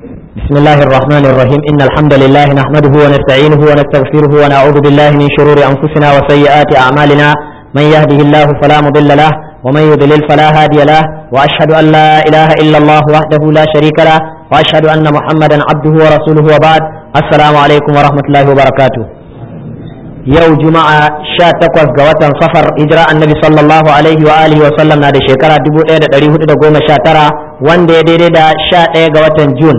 بسم الله الرحمن الرحيم إن الحمد لله نحمده ونستعينه ونستغفره ونعوذ بالله من شرور أنفسنا وسيئات أعمالنا من يهده الله فلا مضل له ومن يضلل فلا هادي له وأشهد أن لا إله إلا الله وحده لا شريك له وأشهد أن محمدا عبده ورسوله وبعد السلام عليكم ورحمة الله وبركاته yau juma'a sha takwas ga watan safar hijira annabi sallallahu alaihi wa alihi wa sallam na da shekara dubu ɗaya da ɗari hudu da goma sha tara wanda ya daidai da sha ɗaya ga watan jun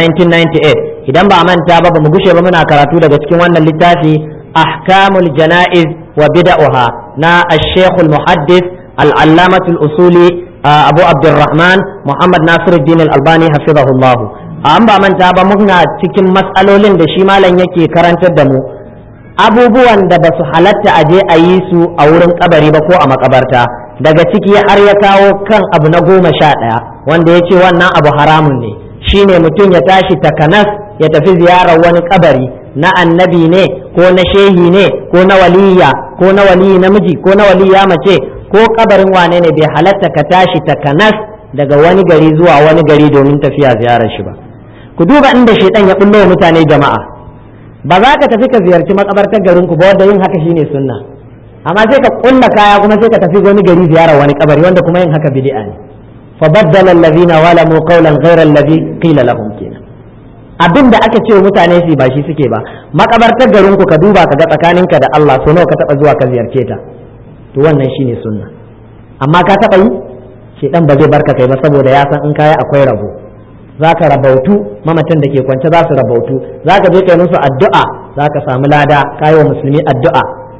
1998 idan ba a manta ba ba mu gushe ba muna karatu daga cikin wannan littafi ahkamul jana'iz wa bida'uha na ash-shaykhul muhaddis al-allamatul usuli abu abdurrahman muhammad nasiruddin al-albani hafizahullah an ba manta ba muna cikin matsalolin da shi malam yake karantar da mu abubuwan da ba su halatta a je a yi su a wurin kabari ba ko a makabarta daga ciki har ya kawo kan abu na goma sha ɗaya wanda ya ce wannan abu haramun ne shine mutum ya tashi takanas ya tafi ziyarar wani kabari na annabi ne ko na shehi ne ko na waliya ko na waliyi namiji ko na waliya mace ko kabarin wane ne bai halatta ka tashi takanas daga wani gari zuwa wani gari domin tafiya ziyarar shi ba ku duba inda shaidan ya bullo mutane jama'a ba za ka tafi ka ziyarci makabartar garinku ba wanda yin haka shine sunna amma sai ka kulla kaya kuma sai ka tafi wani gari ziyara wani kabari wanda kuma yin haka bid'a ne fa baddala allazina walamu qawlan ghayra allazi qila lahum kenan abin da aka ce wa mutane su ba shi suke ba makabartar garinku ka duba ka ga tsakaninka da Allah so nawa ka taba zuwa ka ziyarce ta to wannan shine sunna amma ka taba yi shedan ba zai barka kai ba saboda ya san in kaya akwai rabo za ka rabautu mamatan da ke kwance za su rabautu za ka je kai musu addu'a za ka samu lada ka yi wa musulmi addu'a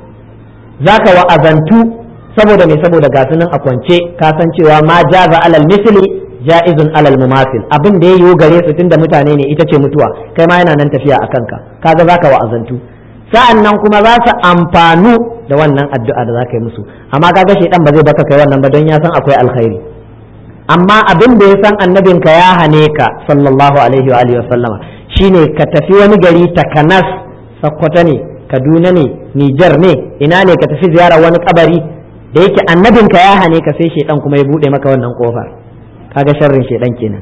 za ka wa'azantu saboda mai saboda ga nan a kwance ka san cewa ma jaza alal misli ja'izun alal mumasil abin da ya yiwu gare su tunda mutane ne ita ce mutuwa kai ma yana nan tafiya a kanka kaga za ka wa'azantu sa'an nan kuma za su amfanu da wannan addu'a da za ka yi musu amma kaga shaidan ba zai baka kai wannan ba don ya san akwai alkhairi amma abin da ya san annabinka ya hane ka sallallahu alaihi wa alihi sallama shine ka tafi wani gari takanas sakkwata ne kaduna ne nijar ne ina ne ka tafi ziyara wani kabari da yake annabinka ya hane ka sai shedan kuma ya bude maka wannan kofar kaga sharrin shedan kenan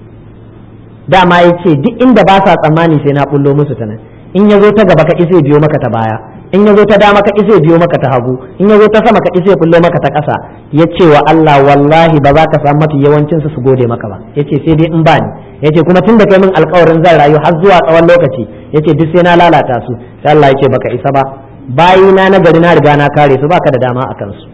dama ya ce duk inda ba sa tsammani sai na bullo musu ta nan in ya zo ta gaba ka isa biyo maka ta baya in ya zo ta dama ka isa biyo maka ta hagu in ya zo ta sama ka isa bullo maka ta ƙasa ya ce wa Allah wallahi ba za ka samu mafi yawancin su su gode maka ba ya ce sai dai in ba ni ya ce kuma tun da kai min alkawarin zan rayu har zuwa tsawon lokaci ya ce duk sai na lalata su sai Allah ya ce baka isa ba bayina na gari na riga na kare su baka da dama a kansu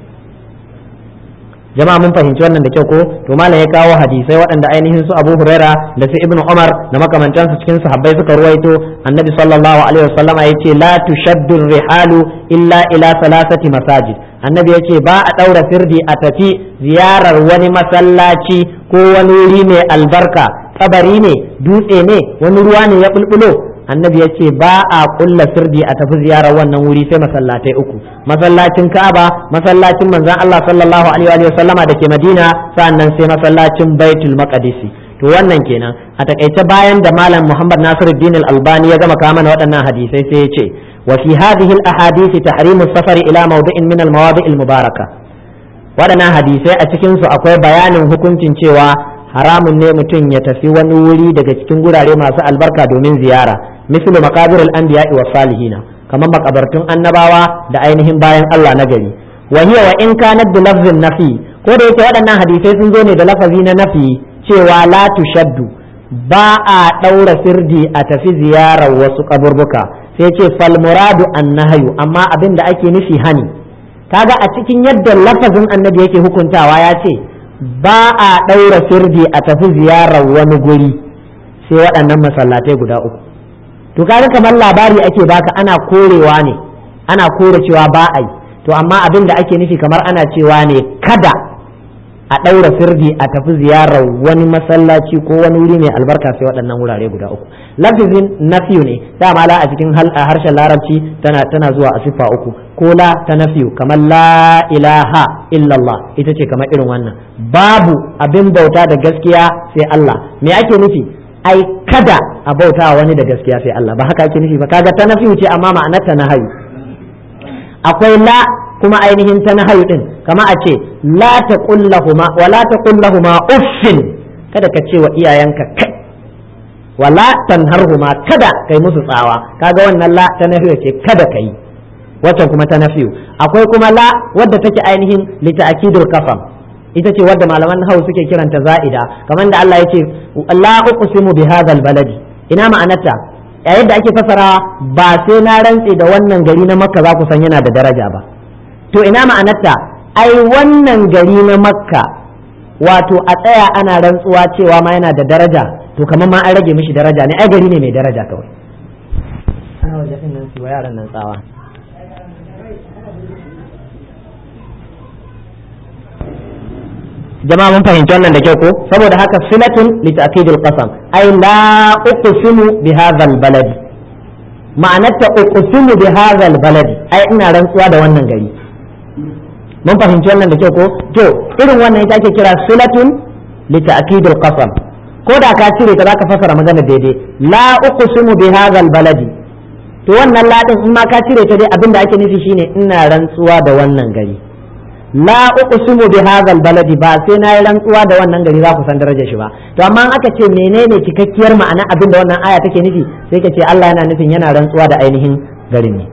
jama'a mun fahimci wannan da kyau ko to malam ya kawo hadisai waɗanda ainihin su Abu Huraira da su Ibn Umar da makamantansu cikin sahabbai suka ruwaito Annabi sallallahu alaihi wasallama yace la tushaddu rihalu illa ila salasati masajid Annabi yace ba a daura firdi a tafi ziyarar wani masallaci ko wani wuri mai albarka kabari ne dutse ne wani ruwa ne ya bulbulo annabi ya ce ba a kulla sirdi a tafi ziyarar wannan wuri sai masallatai uku masallacin ka'aba masallacin manzon Allah sallallahu alaihi wa sallama da ke madina sannan sai masallacin baitul maqdisi to wannan kenan a takaice bayan da malam muhammad nasiruddin al-albani ya gama kama na waɗannan hadisai sai ya ce wa fi hadhihi al-ahadith tahrimu safari ila mawdi'in min al-mawadi' al-mubaraka waɗannan hadisai a cikin su akwai bayanin hukuncin cewa haramun ne mutum ya tafi wani wuri daga cikin gurare masu albarka domin ziyara mislu maqabir al-anbiya wa salihina kamar makabartun annabawa da ainihin bayan Allah na gari wa hiya wa in kanat bi lafzin nafi ko da yake waɗannan hadisai sun zo ne da lafazi na nafi cewa la tushaddu ba a ɗaura sirdi a tafi ziyarar wasu kaburbuka sai ce fal muradu annahyu amma abin da ake nufi hani kaga a cikin yadda lafazin annabi yake hukuntawa ya ce ba a ɗaura sirdi a tafi ziyarar wani guri sai waɗannan masallatai guda uku to kaga kamar labari ake baka ana korewa ne ana kore cewa ba a yi to amma abin da ake nufi kamar ana cewa ne kada a ɗaura sirdi a tafi ziyarar wani masallaci ko wani wuri mai albarka sai waɗannan wurare guda uku lafizin nafiyu ne dama la a cikin harshen larabci tana tana zuwa a siffa uku ko la ta nafiyu kamar la ilaha illallah ita ce kamar irin wannan babu abin bauta da gaskiya sai Allah me ake nufi ai kada a bauta wani da gaskiya sai Allah ba haka ake nufi ba kaga ta nafiyu ce amma ma'anar ta nahayu akwai la kuma ainihin ta nahayu din kama a ce la taqullahuma wa la taqullahuma uffin kada ka ce wa iyayenka kai wala tanharhuma kada kai musu tsawa kaga wannan la ta nafiyu ce kada kai wacce kuma ta nafiyu akwai kuma la wadda take ainihin li ta'kidul kafam ita ce wadda malaman hau suke kiranta za'ida kamar da Allah ya ce la uqsimu bi hadzal baladi ina ma'anarta a yadda ake fasara ba sai na rantse da wannan gari na makka za ku san yana da daraja ba to ina ma'anarta ai wannan gari na makka wato a tsaya ana rantsuwa cewa ma yana da daraja to kamar ma an rage mishi daraja ne ai gari ne mai daraja kawai ana waje din nan su yaran nan tsawa jama'a mun fahimci wannan da kyau ko saboda haka silatun li ta'kidil qasam ay la uqsimu bi hadha al baladi ma'anarta uqsimu bi hadha al baladi ai ina rantsuwa da wannan gari mun fahimci wannan da kyau ko to irin wannan ita ake kira silatun li ta'kidil qasam ko da ka cire ta zaka fasara magana daidai la uqsimu bi hadha al baladi to wannan ladin in ma ka cire ta dai abinda ake nufi shine ina rantsuwa da wannan gari la uqsimu bi hadha baladi ba sai na yi rantsuwa da wannan gari za ku san darajar shi ba to amma aka ce menene cikakkiyar ma'ana abin da wannan aya take nufi sai ka ce Allah yana nufin yana rantsuwa da ainihin garin ne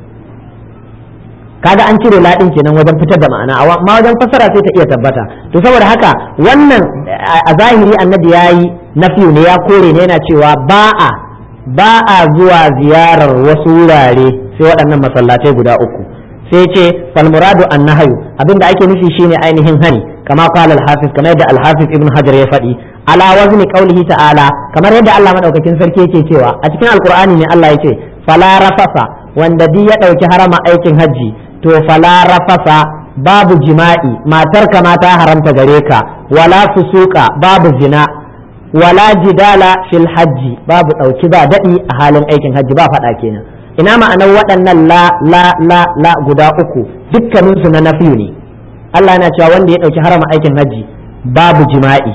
kaga an cire ladin kenan wajen fitar da ma'ana amma wajen fassara sai ta iya tabbata to saboda haka wannan a zahiri annabi yayi nafiyu ne ya kore ne yana cewa ba a ba a zuwa ziyarar wasu wurare sai waɗannan masallatai guda uku sai ce fal muradu annahayu abinda ake nufi shine ainihin hani kama qala al hafiz kamar yadda al hafiz ibn hajar ya faɗi ala wazni qawlihi ta'ala kamar yadda Allah madaukakin sarki yake cewa a cikin alqur'ani ne Allah yake fala rafasa wanda di ya dauki harama aikin hajji to fala rafasa babu jima'i matar ka ma ta haramta gare ka wala fusuka babu zina wala jidala fil hajji babu dauki ba dadi a halin aikin hajji ba faɗa kenan ina ma'anar waɗannan la la la la guda uku dukkaninsu na nafiyu ne Allah yana cewa wanda ya ɗauki harama aikin hajji babu jima'i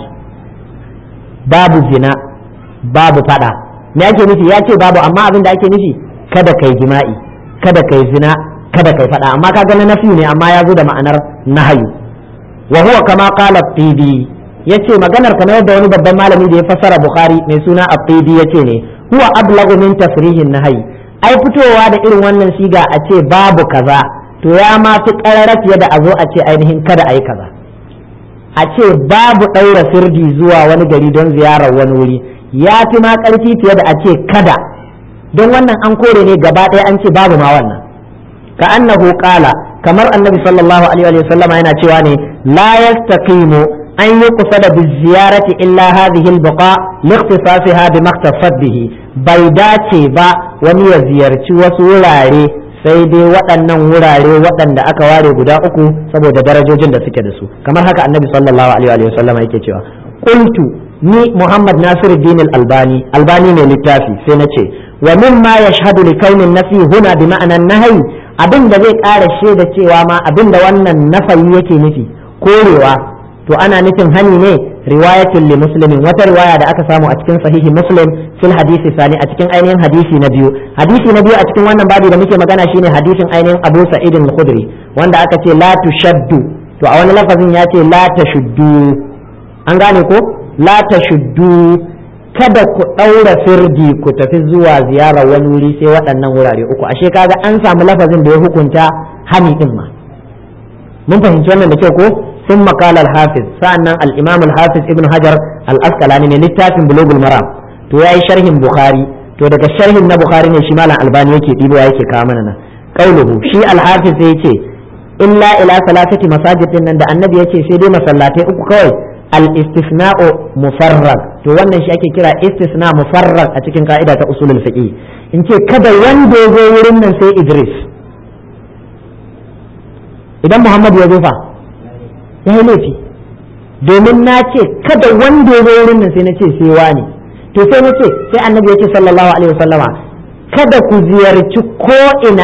babu zina babu fada me ake nufi ya ce babu amma abin da ake nufi kada kai jima'i kada kai zina kada kai fada amma kaga na nafiyu ne amma ya zo da ma'anar nahayu wa huwa kama qala tibi yace maganar kamar yadda wani babban malami da ya fassara bukhari mai suna at-tibi yace ne huwa ablagu min tafrihin nahayi ai fitowa da irin wannan siga a ce babu kaza to ya ma fi ƙarara fiye da a zo a ce ainihin kada a yi kaza a ce babu ɗaura sirdi zuwa wani gari don ziyarar wani wuri ya fi ma ƙarfi fiye da a ce kada don wannan an kore ne gaba ɗaya an ce babu ma wannan ka annahu qala kamar annabi sallallahu alaihi wa sallama yana cewa ne la yastaqimu an yi kusa da biziyarati illa hadhihi albaqa liikhtisasiha bi maktasab bihi bai dace ba wani ya ziyarci wasu wurare sai dai waɗannan wurare waɗanda aka ware guda uku saboda darajojin da suke da su kamar haka annabi sallallahu alaihi wa sallam yake cewa qultu ni muhammad nasiruddin al-albani albani ne littafi sai na ce wa mimma yashhadu li kaunin nafi huna bi ma'anan nahyi abin da zai ƙara shaida cewa ma abin da wannan nafayi yake nufi korewa to ana nufin hani ne riwayatin li muslimin wata riwaya da aka samu a cikin sahihi muslim fil hadisi sani a cikin ainihin hadisi na biyu hadisi na biyu a cikin wannan babu da muke magana shine hadisin ainihin abu sa'id al-khudri wanda aka ce la tushaddu to a wani lafazin ya ce la tashuddu an gane ko la tashuddu kada ku ɗaura firdi ku tafi zuwa ziyarar wani wuri sai waɗannan wurare uku ashe kaga an samu lafazin da ya hukunta hani din ma mun fahimci wannan da kyau ko ثم قال الحافظ سأنا الإمام الحافظ ابن حجر الأسقلاني من للتافن بلوغ المرام تو ياي شرح بخاري تو daga sharhin na bukhari ne shi malam albani yake dibo yake kawo mana nan qauluhu shi alhafiz sai yace illa ila salatati masajid din nan da annabi yace sai dai masallatai uku kawai al istisna'u mufarrag to wannan shi ake kira istisna mufarrag a cikin ka'ida ta usulul fiqh in ce kada wanda ya zo wurin nan sai idris idan muhammad ya zo fa ya yi laifi domin na ce kada wanda ya zo wurin nan sai na ce sai wani to sai na ce sai annabi ya ce sallallahu alaihi wasallama kada ku ziyarci ko ina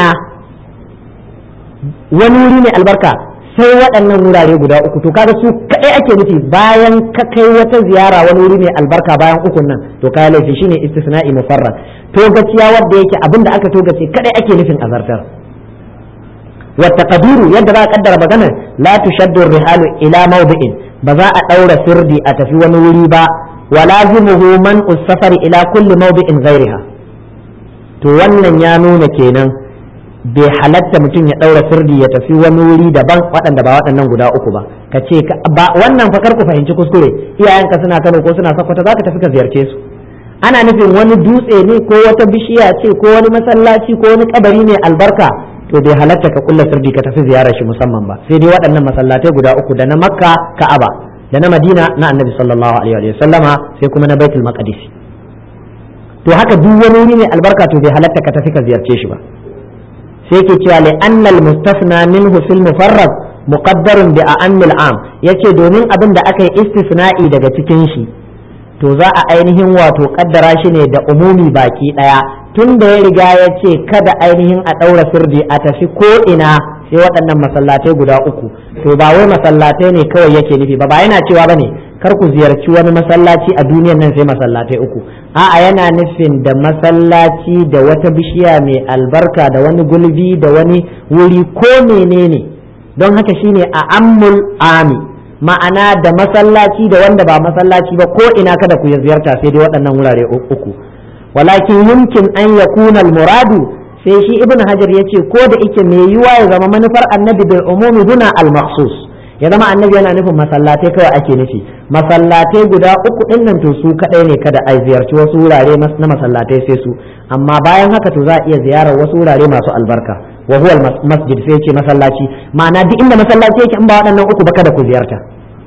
wani wuri mai albarka sai waɗannan wurare guda uku to kaga su kaɗai ake nufi bayan ka kai wata ziyara wani wuri mai albarka bayan ukun nan to kaya laifi shine istisna'i mufarrad to gaciya wanda yake abinda aka togace kaɗai ake nufin azartar والتقدير يد بقى قدر بغنا لا تشد الرحال الى موضع بذا ادور سردي اتفي ونوري با wa lazimuhu man usafar ila kulli mawdi'in ghairiha to wannan ya nuna kenan bai halatta mutum ya ɗaura sirdi ya tafi wani wuri daban waɗanda ba waɗannan guda uku ba ka ce ba wannan fakar ku fahimci kuskure iyayenka suna Kano ko suna Sokoto za ka tafi ka ziyarce su ana nufin wani dutse ne ko wata bishiya ce ko wani masallaci ko wani kabari ne albarka to bai halatta ka kulla sirdi ka tafi ziyarar shi musamman ba sai dai waɗannan masallatai guda uku da na Makka Ka'aba da na Madina na Annabi sallallahu alaihi wa sallama sai kuma na Baitul Maqdis to haka duk wani wuri mai albarka to bai halatta ka tafi ka ziyarce shi ba sai ke cewa li annal mustasna minhu fil mufarrad muqaddarun bi a'ammil am yace domin abin da aka yi istisna'i daga cikin shi to za a ainihin wato kaddara shi ne da umumi baki daya tun da ya riga ya ce kada ainihin a daura sirdi a tafi ko ina sai waɗannan masallatai guda uku to ba wai masallatai ne kawai yake nufi ba ba yana cewa bane kar ku ziyarci wani masallaci a duniyan nan sai masallatai uku a'a yana nufin da masallaci da wata bishiya mai albarka da wani gulbi da wani wuri ko menene don haka shine a ammul ami ma'ana da masallaci da wanda ba masallaci ba ko ina kada ku ziyarta sai dai waɗannan wurare uku walakin yumkin an yakuna al-muradu sai shi ibn hajar yace ko da ike mai yiwa ya zama manufar annabi bil umumi duna al-makhsus ya zama annabi yana nufin masallatai kawai ake nufi masallatai guda uku din nan to su kadai ne kada a ziyarci wasu wurare na masallatai sai su amma bayan haka to za a iya ziyarar wasu wurare masu albarka wa huwa masjid sai ce masallaci ma'ana duk inda masallaci yake in ba waɗannan uku ba kada ku ziyarta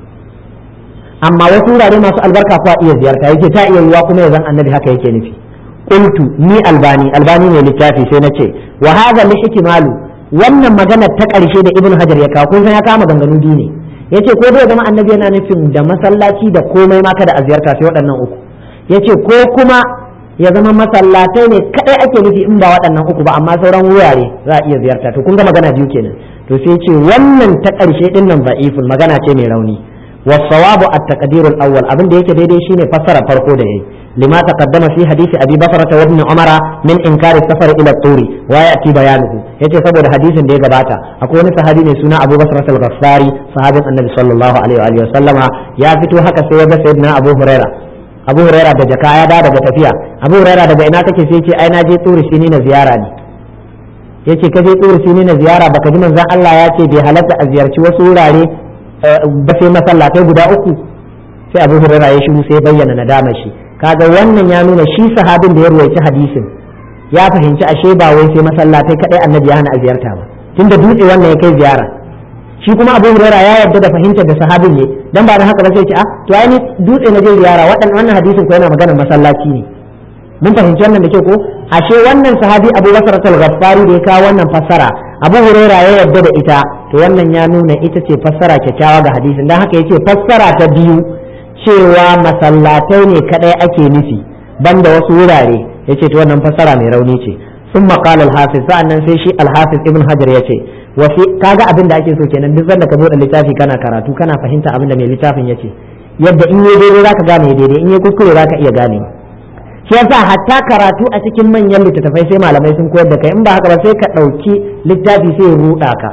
amma wasu wurare masu albarka kuwa iya ziyarta yake ta iya yiwa kuma ya zan annabi haka yake nufi qultu ni albani albani ne littafi sai nace wa hadha li ihtimalu wannan magana ta ƙarshe da ibnu hajar ya kawo kun san ya kama ganganu biyu ne yace ko zai zama annabi yana nufin da masallaci da komai ma kada a ziyarta sai waɗannan uku yace ko kuma ya zama masallatai ne kadai ake nufi in ba waɗannan uku ba amma sauran wurare za a iya ziyarta to kun ga magana biyu kenan to sai ce wannan ta ƙarshe din nan da'ifun magana ce mai rauni والصواب التقدير الأول أبن ديك دي دي شيني فسر فرقو دي لما تقدم في حديث أبي بصرة وابن عمر من إنكار السفر إلى الطور ويأتي بيانه يتي سبب حديث دي قباتا أكون صحابي سنة أبو بصرة الغفاري صحابي النبي صلى الله عليه وآله وسلم يا فتو هكا سيوب سيدنا أبو هريرة أبو هريرة دا جكايا دا دا تفيا أبو هريرة دا إنا كي سيتي أين جي طور سنين زيارة دي yace ka je tsoro sini na ziyara baka ji manzon Allah ya ce bai halatta a ziyarci wasu wurare ba sai masallatai guda uku sai abu hurara ya shiru sai bayyana nadama shi kaga wannan ya nuna shi sahabin da ya ruwaici hadisin ya fahimci ashe ba wai sai masallatai kadai annabi ya hana a ziyarta ba tunda dutse wannan ya kai ziyara shi kuma abu hurara ya yarda da fahimtar da sahabin ne dan ba da haka ba sai ce a to ai dutse na je ziyara wannan hadisin ko yana maganar masallaci ne mun fahimci wannan da ke ko ashe wannan sahabi abu basar al-ghaffari da ya kawo wannan fassara abu huraira ya yarda da ita to wannan ya nuna ita ce fassara kyakkyawa ga hadisin dan haka yace fassara ta biyu cewa masallatai ne kadai ake nufi banda wasu wurare yace to wannan fassara mai rauni ce sun qala al-hafiz sa'annan sai shi al-hafiz ibn hajar yace wasi kaga abin da ake so kenan duk zanda ka bude littafi kana karatu kana fahimta abin da mai littafin yace yadda in yi daidai zaka gane daidai in yi kuskure zaka iya ganewa shi yasa hatta karatu a cikin manyan littattafai sai malamai sun koyar da kai in ba haka ba sai ka ɗauki littafi sai ya ruɗa ka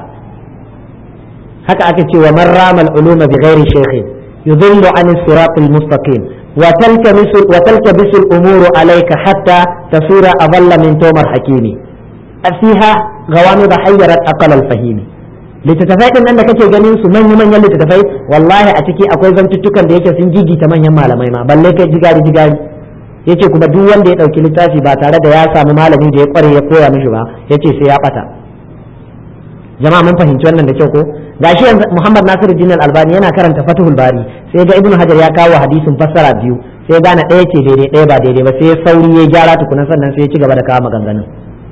haka aka ce wa man rama al-uluma bi ghairi shaykhin yudhillu an as-sirat al-mustaqim wa talkamisu wa talkabisu al-umuru alayka hatta tasura adalla min tomar hakimi fiha gawami da hayyarat aqal al-fahimi littattafai din nan da kake ganin su manyan manyan littattafai wallahi a ciki akwai zantuttukan da yake sun gigita manyan malamai ma balle kai jigari jigari yace kuma duk wanda ya dauki littafi ba tare da ya samu malami da ya kware ya koya mishi ba yace sai ya bata jama'a mun fahimci wannan da kyau ko gashi yanzu Muhammad Nasiruddin Al-Albani yana karanta Fathul Bari sai ga Ibn Hajar ya kawo hadisin fassara biyu sai gane ɗaya ce daidai ɗaya ba daidai ba sai sauri ya gyara tukuna sannan sai ya ci gaba da kawo maganganun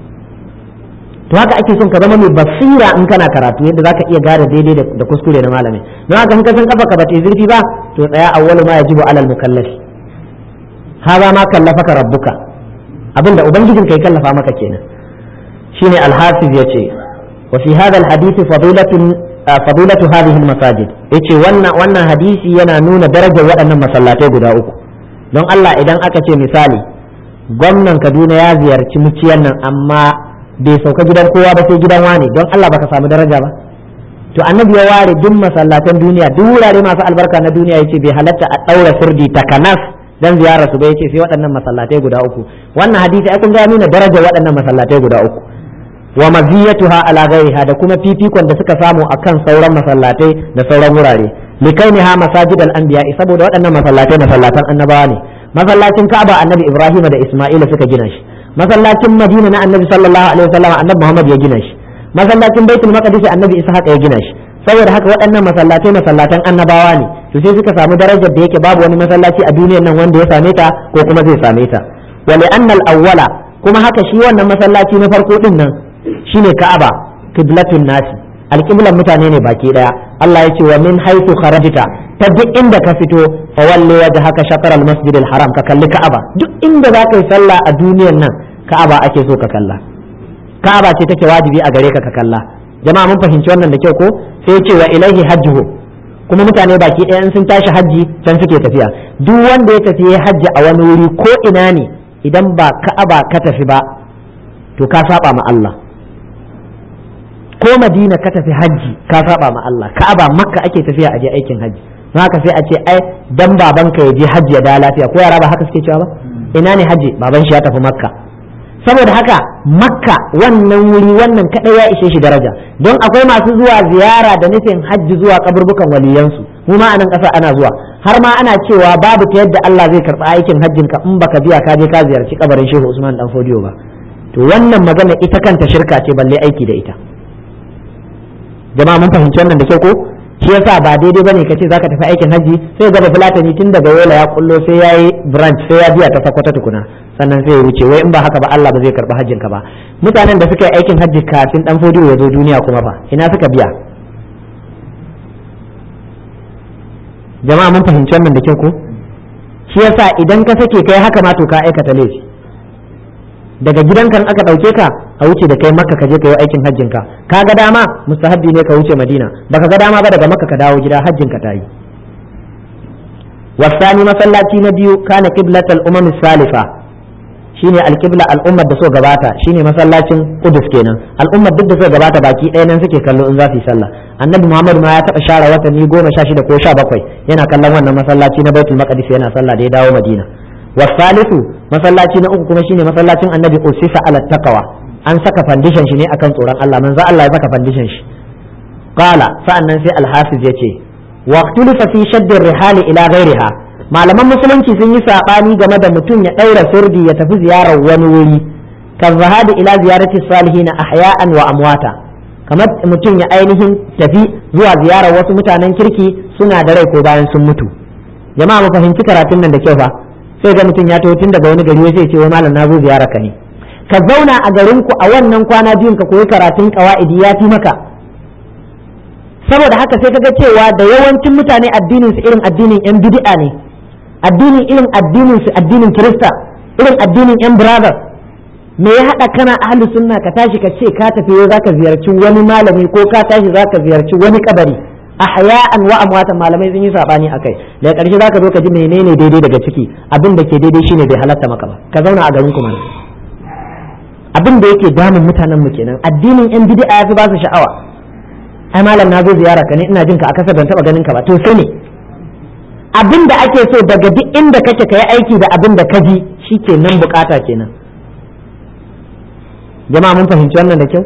to haka ake son ka zama mai basira in kana karatu yadda zaka iya gane daidai da kuskure na malami don haka in ka san kafa ka bata zurfi ba to tsaya awwalu ma yajibu alal mukallafi هذا ما كلفك ربك abinda ubangijin kai kallafa maka kenan shine alhafiz yace wa fi hadha alhadith fadilatun fadilatu hadhihi almasajid yace wannan wannan hadisi yana nuna darajar waɗannan masallatai guda uku don Allah idan aka ce misali gwamnan Kaduna ya ziyarci muciyan nan amma bai sauka gidan kowa ba sai gidan wani don Allah baka samu daraja ba to annabi ya ware duk masallatan duniya duk wurare masu albarka na duniya yace bai halatta a daura sirdi takanas dan ziyarar su bai ce sai waɗannan masallatai guda uku wannan hadisi ai kun ga nuna darajar waɗannan masallatai guda uku wa maziyatuha ala ghairiha da kuma fifikon da suka samu akan sauran masallatai da sauran wurare likainiha masajidal anbiya saboda waɗannan masallatai masallatan annabawa ne masallacin Ka'aba annabi Ibrahim da Isma'ila suka gina shi masallacin Madina na annabi sallallahu alaihi wasallam annabi Muhammad ya gina shi masallacin Baitul Maqdis annabi Ishaq ya gina shi saboda haka waɗannan masallatai masallatan annabawa ne to sai suka samu darajar da yake babu wani masallaci a duniyar nan wanda ya same ta ko kuma zai same ta wa li'anna al-awwala kuma haka shi wannan masallaci na farko din nan shine Ka'aba qiblatun nasi alqiblan mutane ne baki daya Allah ya ce wa min haythu kharajta ta duk inda ka fito fa walli wajhaka shatr al-masjid al-haram ka kalli Ka'aba duk inda za ka yi sallah a duniyar nan Ka'aba ake so ka kalla Ka'aba ce take wajibi a gare ka ka kalla jama'a mun fahimci wannan da kyau ko sai ce wa ilaihi hajjuhu kuma mutane baki ɗaya in sun tashi hajji can suke tafiya duk wanda ya tafi ya hajji a wani wuri ko ina ne idan ba ka'aba ka tafi ba to ka saba ma Allah ko madina ka tafi hajji ka saba ma Allah ka'aba makka ake tafiya a je aikin hajji don haka sai a ce ai dan babanka ya je hajji ya da lafiya ko yara ba haka suke cewa ba ina ne hajji baban shi ya tafi makka saboda haka makka wannan wuri wannan kadai ya ishe shi daraja don akwai masu zuwa ziyara da nufin hajji zuwa kaburbukan waliyansu mu ma anan kasa ana zuwa har ma ana cewa babu ta yadda Allah zai karba aikin hajjin ka in baka biya ka je ka ziyarci kabarin Shehu Usman dan Fodiyo ba to wannan magana ita kanta shirka ce balle aiki da ita jama'a mun fahimci wannan da kyau ko shi yasa ba daidai bane ka ce zaka tafi aikin hajji sai gaba fulatani tun daga yola ya kullo sai yayi branch sai ya biya ta sakwata tukuna sannan sai ya wuce wai in ba haka ba Allah ba zai karba hajjin ka ba mutanen da suka yi aikin hajji kafin dan fodiyo ya zo duniya kuma fa ina suka biya jama'a mun fahimci wannan da kyau ko shi yasa idan ka sake kai haka ma to ka aikata laifi daga gidanka aka ɗauke ka a wuce da kai makka ka je ka yi aikin hajjin ka ka ga dama mustahabbi ne ka wuce madina baka ga dama ba daga makka ka dawo gida hajjin ka tayi wasani masallaci na biyu kana qiblatal umam salifa shine alqibla al'ummar da so gabata shine masallacin Qudus kenan al'ummar duk da so gabata baki ɗaya nan suke kallo in za su yi sallah annabi Muhammad ma ya taɓa share watanni goma sha shida ko sha bakwai yana kallon wannan masallaci na Baitul Maqdis yana sallah da ya dawo Madina wasalisu masallaci na uku kuma shine masallacin annabi usisa ala taqwa an saka foundation shi ne akan tsoron Allah manzo Allah ya saka foundation shi qala sa'annan sai al-hafiz yace waqtulifa fi shadd rihali ila ghairiha malaman musulunci sun yi sabani game da mutum ya daura sirdi ya tafi ziyarar wani wuri kan zahadi ila ziyarati salihin ahya'an wa amwata kamar mutum ya ainihin tafi zuwa ziyarar wasu mutanen kirki suna da rai ko bayan sun mutu jama'a mu fahimci karatun nan da kyau fa sai ga mutum ya taho tun daga wani gari sai ce wai malam na zo ziyara ka ne ka zauna a garin ku a wannan kwana biyun ka koyi karatun qawaidi ya fi maka saboda haka sai kaga cewa da yawancin mutane addinin su irin addinin yan bid'a ne addinin irin addinin su addinin kirista irin addinin yan brother me ya hada kana ahlus sunna ka tashi ka ce ka tafi yau zaka ziyarci wani malami ko ka tashi zaka ziyarci wani kabari ahya'an wa amwatan malamai sun yi sabani akai daga karshe zaka zo ka ji menene daidai daga ciki abin da ke daidai shine bai halatta maka ba ka zauna a garin ku mana abin da yake damun mutanen mu kenan addinin yan bid'a yafi ba su sha'awa ai malam na zo ziyara ka ne ina jin ka a kasa ban taba ganin ka ba to sai ne abin da ake so daga duk inda kake ka yi aiki da abin da ka ji shikenan bukata kenan jama'a mun fahimci wannan da kyau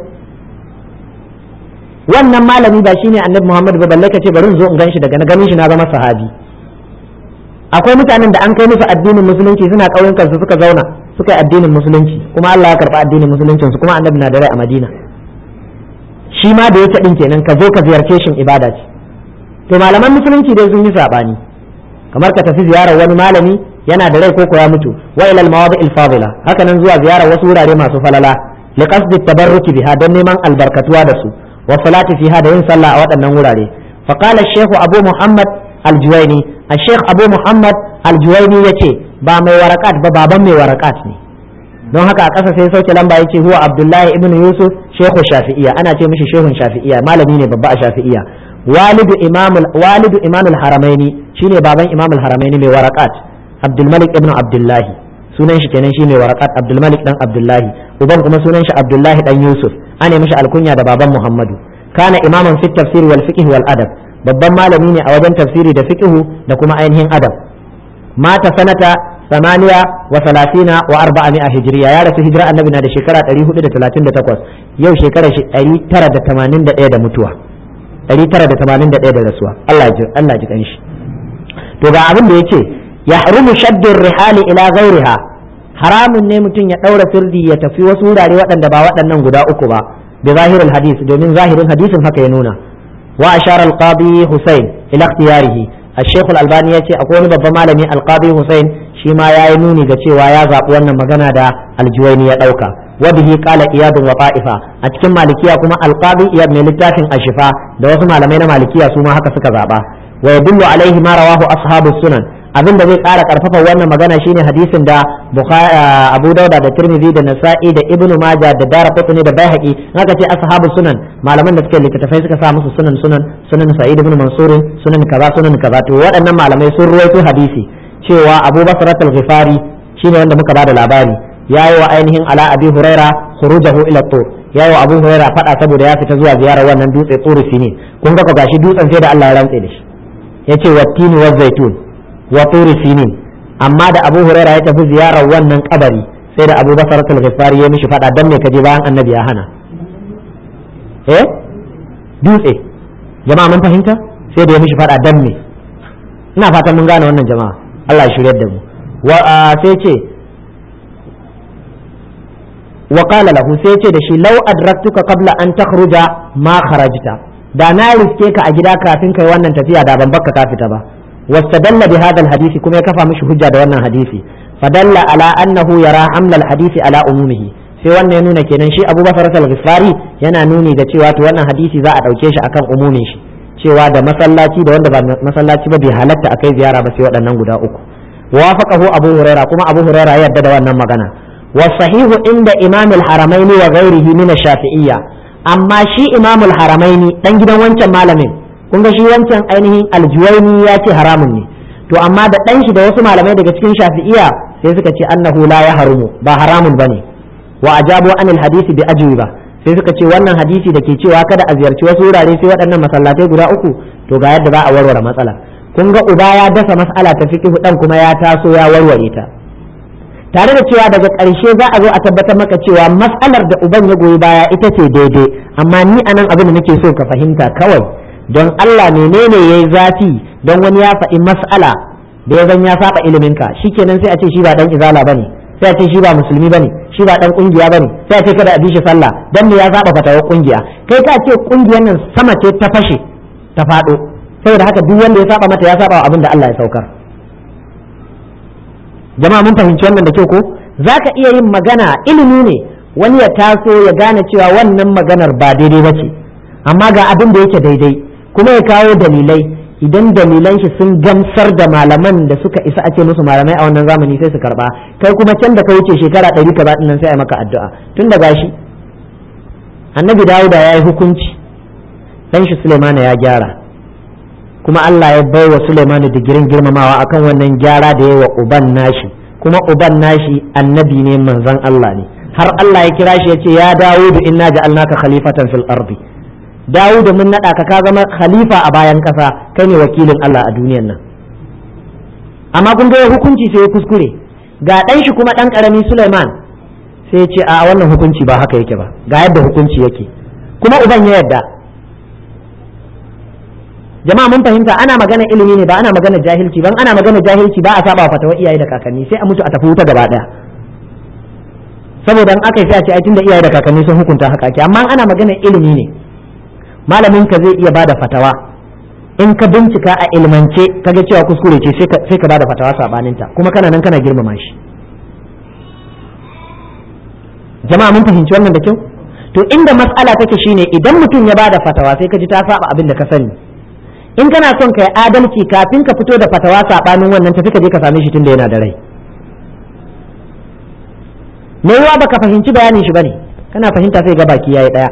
wannan malami ba shine annabi Muhammad ba balle ka ce bari in zo in gan shi daga na ganin shi na zama sahabi akwai mutanen da an kai musu addinin musulunci suna ƙauyukan su suka zauna suka yi addinin musulunci kuma Allah ya karɓa addinin musuluncin su kuma annabi na da rai a Madina shi ma da yake din kenan ka zo ka ziyarce shi ibada ce to malaman musulunci dai sun yi sabani kamar ka tafi ziyarar wani malami yana da rai ko ya mutu wa ila al-mawadi' al-fadila haka nan zuwa ziyarar wasu wurare masu falala li qasdi tabarruki biha don neman albarkatuwa da su wa salati fiha da yin sallah a waɗannan wurare fa qala shaykh abu muhammad al-juwayni al-shaykh abu muhammad al-juwayni yace ba mai warakat ba baban mai warakat ne don haka a ƙasa sai sauke lamba yace huwa abdullahi ibn yusuf shaykhu shafi'iyya ana ce mishi shehun shafi'iyya malami ne babba a shafi'iyya walidu imamul walidu imamul haramaini shine baban imamul haramaini mai warakat abdul malik ibn abdullahi sunan shi kenan shi mai warakat abdul malik dan abdullahi uban kuma sunan shi abdullahi dan yusuf ana mishi alkunya da baban muhammadu kana imaman fit tafsir wal fiqh wal adab babban malami ne a wajen tafsiri da fiqh da kuma ainihin adab mata sanata samaniya wa salasina wa arba'a mi'a hijriya ya rasu hijira annabi na da shekara 438 yau shekara shi 981 da mutuwa 981 da rasuwa Allah ji Allah ji kanshi to ga abin da yace yahrumu shaddu rihali ila ghairiha haramun ne mutum ya daura sirdi ya tafi wasu wurare waɗanda ba waɗannan guda uku ba bi zahiril hadis domin zahirin hadisin haka ya nuna wa ashara al-qadi Hussein ila ikhtiyarihi الشيخ الألباني يأتي أقول بابا مالمي القاضي حسين شيما يا نوني جتشي ويا زاب وانا مغانا دا الجويني يدوكا وبه قال إياد وطائفة أتكم مالكية كما القاضي إياد من لتافن الشفاء دا وسمع لمين مالكية سوما هكا سكا زابا ويدل عليه ما رواه أصحاب السنن abin da zai ƙara ƙarfafa wannan magana shine hadisin da Abu Dauda da Tirmidhi da Nasa'i da Ibn Majah da Daraqutni da Baihaqi haka ce ashabu sunan malaman da suke littattafai suka sa musu sunan sunan sunan Sa'id ibn Mansur sunan kaza sunan kaza to waɗannan malamai sun ruwaito hadisi cewa Abu Bakr al-Ghifari shine wanda muka bada labari yayi wa ainihin ala Abi Huraira khurujahu ila tur yayi wa Abu Huraira fada saboda ya fita zuwa ziyarar wannan dutse Turi Sinin kun ga gashi dutsen sai da Allah ya rantse da shi yace wattini wa zaitun wa turi sinin amma da abu huraira ya tafi ziyarar wannan kabari sai da abu basar al-ghifari ya mishi fada dan me kaje bayan annabi ya hana eh dutse jama'a mun fahimta sai da ya mishi fada dan me ina fatan mun gane wannan jama'a Allah ya shiryar da mu wa sai ce wa qala lahu sai ce da shi law adraktuka qabla an takhruja ma kharajta da na riske ka a gida kafin kai wannan tafiya da ban bakka ka fita ba واستدل بهذا الحديث كما يكفى مش حجة وانا حديثي فدل على أنه يرى حمل الحديث على أمومه sai wannan ya nuna kenan shi Abu Bakar al-Ghifari yana nuni da cewa to wannan hadisi za a dauke shi akan umumin shi cewa da masallaci da wanda ba masallaci ba bai halatta akai ziyara ba sai waɗannan guda uku wafaqahu Abu Huraira kuma Abu Huraira ya yarda da wannan magana wa sahihu inda Imam al-Haramaini wa ghairihi min ash-Shafi'iyya amma shi Imam al-Haramaini dan gidan wancan malamin kun ga shi wancan ainihin aljuwaini ya ce haramun ne to amma da ɗan shi da wasu malamai daga cikin shafi'iya sai suka ce annahu la ya harumu ba haramun bane wa ajabu anil hadisi bi ajwiba sai suka ce wannan hadisi da ke cewa kada a ziyarci wasu wurare sai waɗannan masallatai guda uku to ga yadda za a warware matsala kun ga uba ya dasa mas'ala ta fiqh dan kuma ya taso ya warware ta tare da cewa daga ƙarshe za a zo a tabbatar maka cewa mas'alar da uban ya goyi baya ita ce daidai amma ni anan abin da nake so ka fahimta kawai don Allah menene yayi zafi don wani ya faɗi mas'ala da ya zan ya saba iliminka shikenan sai a ce shi ba dan izala bane sai a ce shi ba musulmi bane shi ba dan kungiya bane sai a ce kada a bi shi sallah dan me ya saba fatawar kungiya kai ka ce kungiyar nan sama ce ta fashe ta faɗo saboda haka duk wanda ya saba mata ya saba wa abin da Allah ya saukar jama'a mun fahimci wannan da kyau ko zaka iya yin magana ilimi ne wani ya taso ya gane cewa wannan maganar ba daidai ba ce amma ga abin da yake daidai kuma ya kawo dalilai idan dalilan shi sun gamsar da malaman da suka isa a ce musu malamai a wannan zamani sai su karba kai kuma can da ka wuce shekara ɗari ka nan sai a maka addu'a tun da gashi annabi dawuda ya yi hukunci dan shi sulemana ya gyara kuma Allah ya bai wa sulemana digirin girmamawa akan wannan gyara da ya wa uban nashi kuma uban nashi annabi ne manzon Allah ne har Allah ya kira shi ya ce ya dawudu inna ja'alnaka khalifatan fil ardi Dawudu mun naɗa ka ka zama khalifa a bayan ƙasa kai ne wakilin Allah a duniyan nan amma kun ga hukunci sai ya kuskure ga ɗan shi kuma ɗan ƙarami Suleiman sai ya ce a wannan hukunci ba haka yake ba ga yadda hukunci yake kuma uban ya yadda jama'a mun fahimta ana magana ilimi ne ba ana magana jahilci ban ana magana jahilci ba a saba fatawa iyaye da kakanni sai a mutu a tafi wuta gaba ɗaya saboda in aka yi sai a ce ai tunda iyaye da kakanni sun hukunta haka ake amma ana magana ilimi ne malamin ka zai iya bada fatawa in ka bincika a ilmance kaga cewa kuskure ce sai ka bada fatawa sabaninta kuma kana nan kana girmama shi jama'a mun fahimci wannan da kyau to inda matsala take shine idan mutum ya bada fatawa sai ka ji ta saba abin da ka sani in kana son ka yi adalci kafin ka fito da fatawa sabanin wannan tafi ka je ka same shi tunda yana da rai me yawa baka fahimci bayanin shi bane kana fahimta sai ga baki yayi daya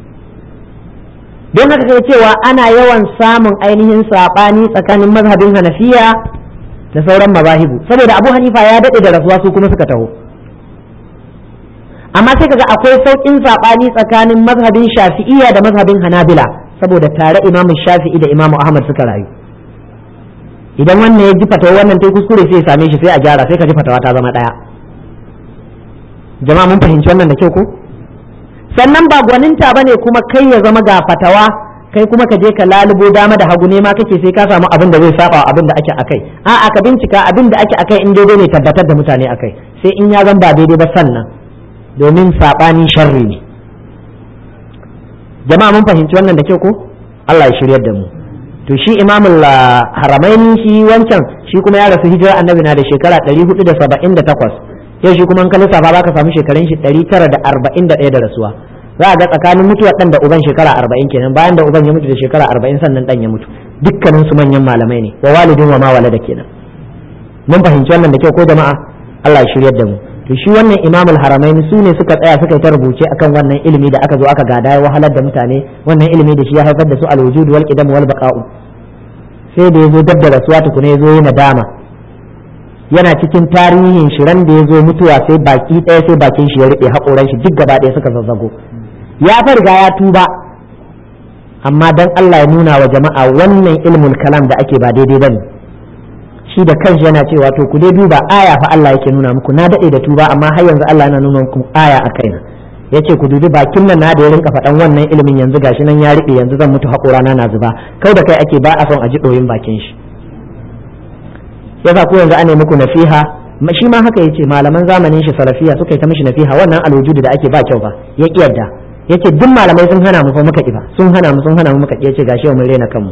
don haka kai cewa ana yawan samun ainihin saɓani tsakanin mazhabin hanafiya da sauran mazahibu saboda abu hanifa ya daɗe da rasuwa su kuma suka taho amma sai kaga akwai sauƙin saɓani tsakanin mazhabin shafi'iyya da mazhabin hanabila saboda tare imamu shafi'i da imamu ahmad suka rayu idan wannan ya ji fatawa wannan ta kuskure sai ya same shi sai a gyara sai ka ji fatawa ta zama ɗaya jama'a mun fahimci wannan da kyau ko sannan ba gwaninta bane kuma kai ya zama ga fatawa kai kuma ka je ka lalubo dama da hagu ne ma kake sai ka samu abin da zai saba abin da ake akai a'a ka bincika abin da ake akai in daidai ne tabbatar da mutane akai sai in ya zan ba daidai ba sannan domin sabani sharri ne jama'a mun fahimci wannan da kyau ko Allah ya shiryar da mu to shi imamul haramaini shi wancan shi kuma ya rasu hijira annabi na da shekara 478 yau shi kuma in ka lissafa baka samu shekarun shi 941 da rasuwa za a ga tsakanin mutuwar dan da uban shekara 40 kenan bayan da uban ya mutu da shekara 40 sannan dan ya mutu dukkanin su manyan malamai ne wa walidin wa ma walada kenan mun fahimci wannan da kyau ko jama'a Allah ya shiryar da mu to shi wannan imamul haramaini su ne suka tsaya suka yi ta rubuce akan wannan ilimi da aka zo aka gada ya wahalar da mutane wannan ilimi da shi ya haifar da su alwujud wal qidam wal baqa'u sai da yazo dab da rasuwa tukuna yazo yana dama yana cikin tarihin shiran da yazo mutuwa sai baki ɗaya sai bakin shi ya rube hakoran shi duk gaba ɗaya suka zazzago ya farga ya tuba amma dan Allah ya nuna wa jama'a wannan ilmul kalam da ake ba daidai bane shi da kanshi yana cewa to ku dai duba aya fa Allah yake nuna muku na dade da tuba amma har yanzu Allah yana nuna muku aya a kaina yace ku dubi bakin nan na da ya rinka faɗan wannan ilimin yanzu gashi nan ya riɓe yanzu zan mutu haƙora na na zuba kai da kai ake ba a son a ji ɗoyin bakin shi yasa ko yanzu ana muku nasiha shi ma haka yace malaman zamanin shi salafiya suka yi ta mishi nasiha wannan alwujudu da ake ba kyau ba ya kiyarda yace duk malamai sun hana mu fa muka kifa sun hana mu sun hana mu muka yace gashi mun rena kanmu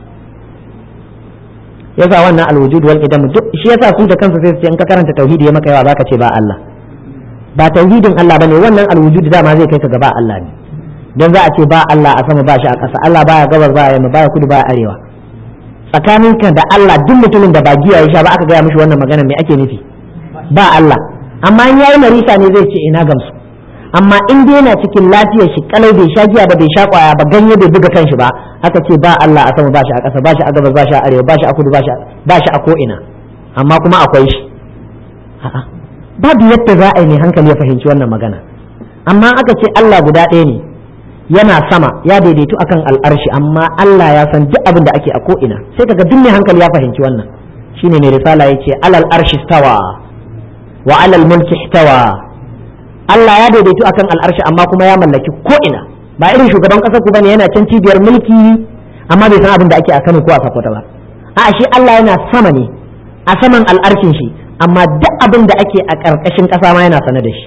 yasa wannan alwujud wal qidam duk shi yasa su da kansu sai su ce in ka karanta tauhidi ya maka yawa zaka ce ba Allah ba tauhidin Allah bane wannan alwujud dama zai kai ka gaba Allah ne dan za a ce ba Allah a sama ba shi a ƙasa Allah baya gabar baya yamma baya kudu baya arewa tsakaninka da Allah duk mutumin da ba giya ya sha ba aka gaya mishi wannan magana me ake nufi ba Allah amma in yayi marisa ne zai ce ina gamsu amma in dai yana cikin lafiyar shi kalau bai sha giya ba bai sha kwaya ba ganye bai buga kanshi ba aka ce ba Allah a sama ba shi a ƙasa ba shi a gabas ba shi a arewa ba shi a kudu ba shi a ko ina amma kuma akwai shi babu yadda za a yi ne hankali ya fahimci wannan magana amma aka ce Allah guda ɗaya ne yana sama ya daidaitu akan al'arshi amma Allah ya san duk abin da ake a ko ina sai kaga duk mai hankali ya fahimci wannan shine ne risala yace alal arshi stawa wa alal mulki stawa Allah ya daidaitu akan al'arshi amma kuma ya mallaki ko ina ba irin shugaban ƙasar ku bane yana can cibiyar mulki amma bai san abin da ake a Kano ko a Sokoto ba a shi Allah yana sama ne a saman al'arshin shi amma duk abin da ake a ƙarƙashin ƙasa ma yana sane da shi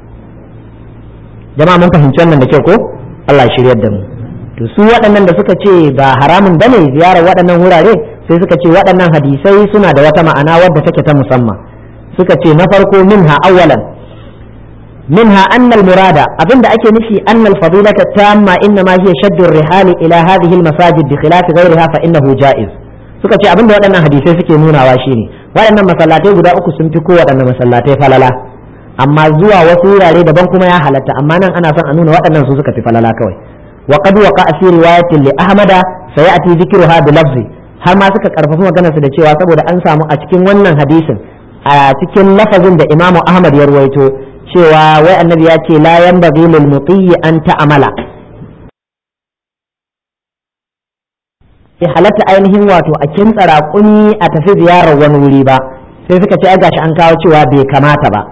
jama'a mun fahimci wannan da kyau ko Allah ya shiryar da mu to su waɗannan da suka ce ba haramun bane ziyarar waɗannan wurare sai suka ce waɗannan hadisai suna da wata ma'ana wadda take ta musamman suka ce na farko minha awwalan منها أن المراد أبن أكي نفي أن الفضيلة التامة إنما هي شد الرحال إلى هذه المساجد بخلاف غيرها فإنه جائز suka ce abin da waɗannan hadisai suke nunawa shine waɗannan masallatai guda uku sun fi kowaɗannan masallatai falala amma zuwa wasu wurare daban kuma ya halatta amma nan ana son a nuna waɗannan su suka fi falala kawai wa qad waqa fi riwayatin li ahmada sayati dhikruha bi lafzi har ma suka karfafa maganar su da cewa saboda an samu a cikin wannan hadisin a cikin lafazin da imamu ahmad ya ruwaito cewa wai annabi ya ce la yanbaghi lil mutiyi an ta'amala sai halatta ainihin wato a kintsa raƙumi a tafi ziyarar wani wuri ba sai suka ce ai gashi an kawo cewa bai kamata ba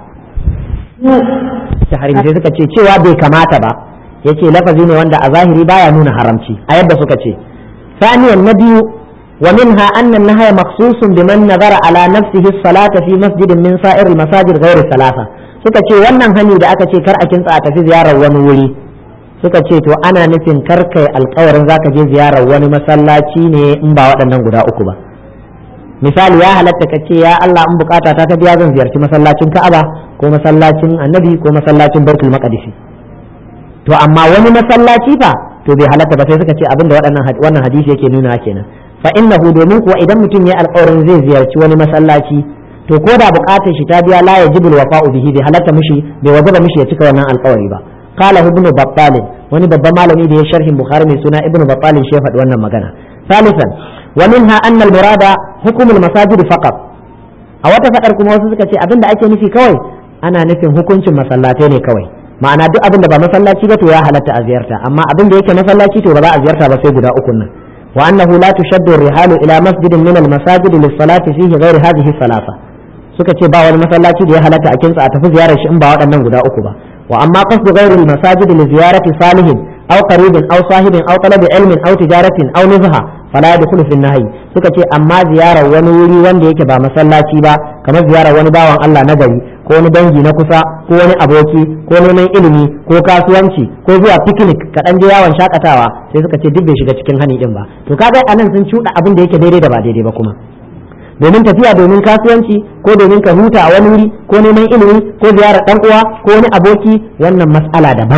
sai suka ce cewa bai kamata ba yace lafazi ne wanda a zahiri baya nuna haramci a yadda suka ce ثانيا النبي ومنها أن النهي مخصوص بمن نظر على نفسه الصلاة في مسجد من سائر المساجد غير الثلاثة suka ce wannan hani da aka ce kar a kintsa a tafi ziyarar wani wuri suka ce to ana nufin kar kai alkawarin zaka je ziyarar wani masallaci ne in ba waɗannan guda uku ba misali ya halatta ka ce ya Allah in bukata ta ta biya zan ziyarci masallacin Ka'aba ko masallacin Annabi ko masallacin Baitul Maqdis to amma wani masallaci fa to bai halatta ba sai suka ce abinda waɗannan wannan hadisi yake nuna kenan fa innahu domin kuwa idan mutum ya alkawarin zai ziyarci wani masallaci to ko da bukatar shi ta biya la yajibul wafa'u bihi bai halatta mishi bai wajaba mishi ya cika wannan alkawari ba qala ibnu battal wani babban malami da ya sharhin bukhari mai suna ibnu battal shi ya faɗi wannan magana ثالثا ومنها أن المراد حكم المساجد فقط a wata fadar kuma wasu suka ce abin da ake nufi kawai ana nufin hukuncin masallatai ne kawai ma'ana duk abin da ba masallaci ba to ya halatta a ziyarta amma abin da yake masallaci to ba za a ziyarta ba sai guda uku nan wa annahu la tushaddu rihalu ila masjidin min al-masajid lis-salati fihi ghayr hadhihi thalatha suka ce ba wani masallaci da ya halatta a kinsa a tafi ziyarar shi in ba waɗannan guda uku ba wa amma qasdu ghayr al-masajid li ziyarati salihin aw qaribin aw sahibin aw talabi ilmin aw tijaratin aw nuzha fala yadkhulu fi nahyi suka ce amma ziyarar wani wuri wanda yake ba masallaci ba kamar ziyarar wani bawan Allah na gari ko wani dangi na kusa ko wani aboki ko neman ilimi ko kasuwanci ko zuwa picnic ka dan je yawon shakatawa sai suka ce duk bai shiga cikin hani din ba to kaga anan sun cuɗa abin da yake daidai da ba daidai ba kuma domin tafiya domin kasuwanci ko domin ka huta a wani wuri ko neman ilimi ko ziyarar dan uwa ko wani aboki wannan mas'ala daban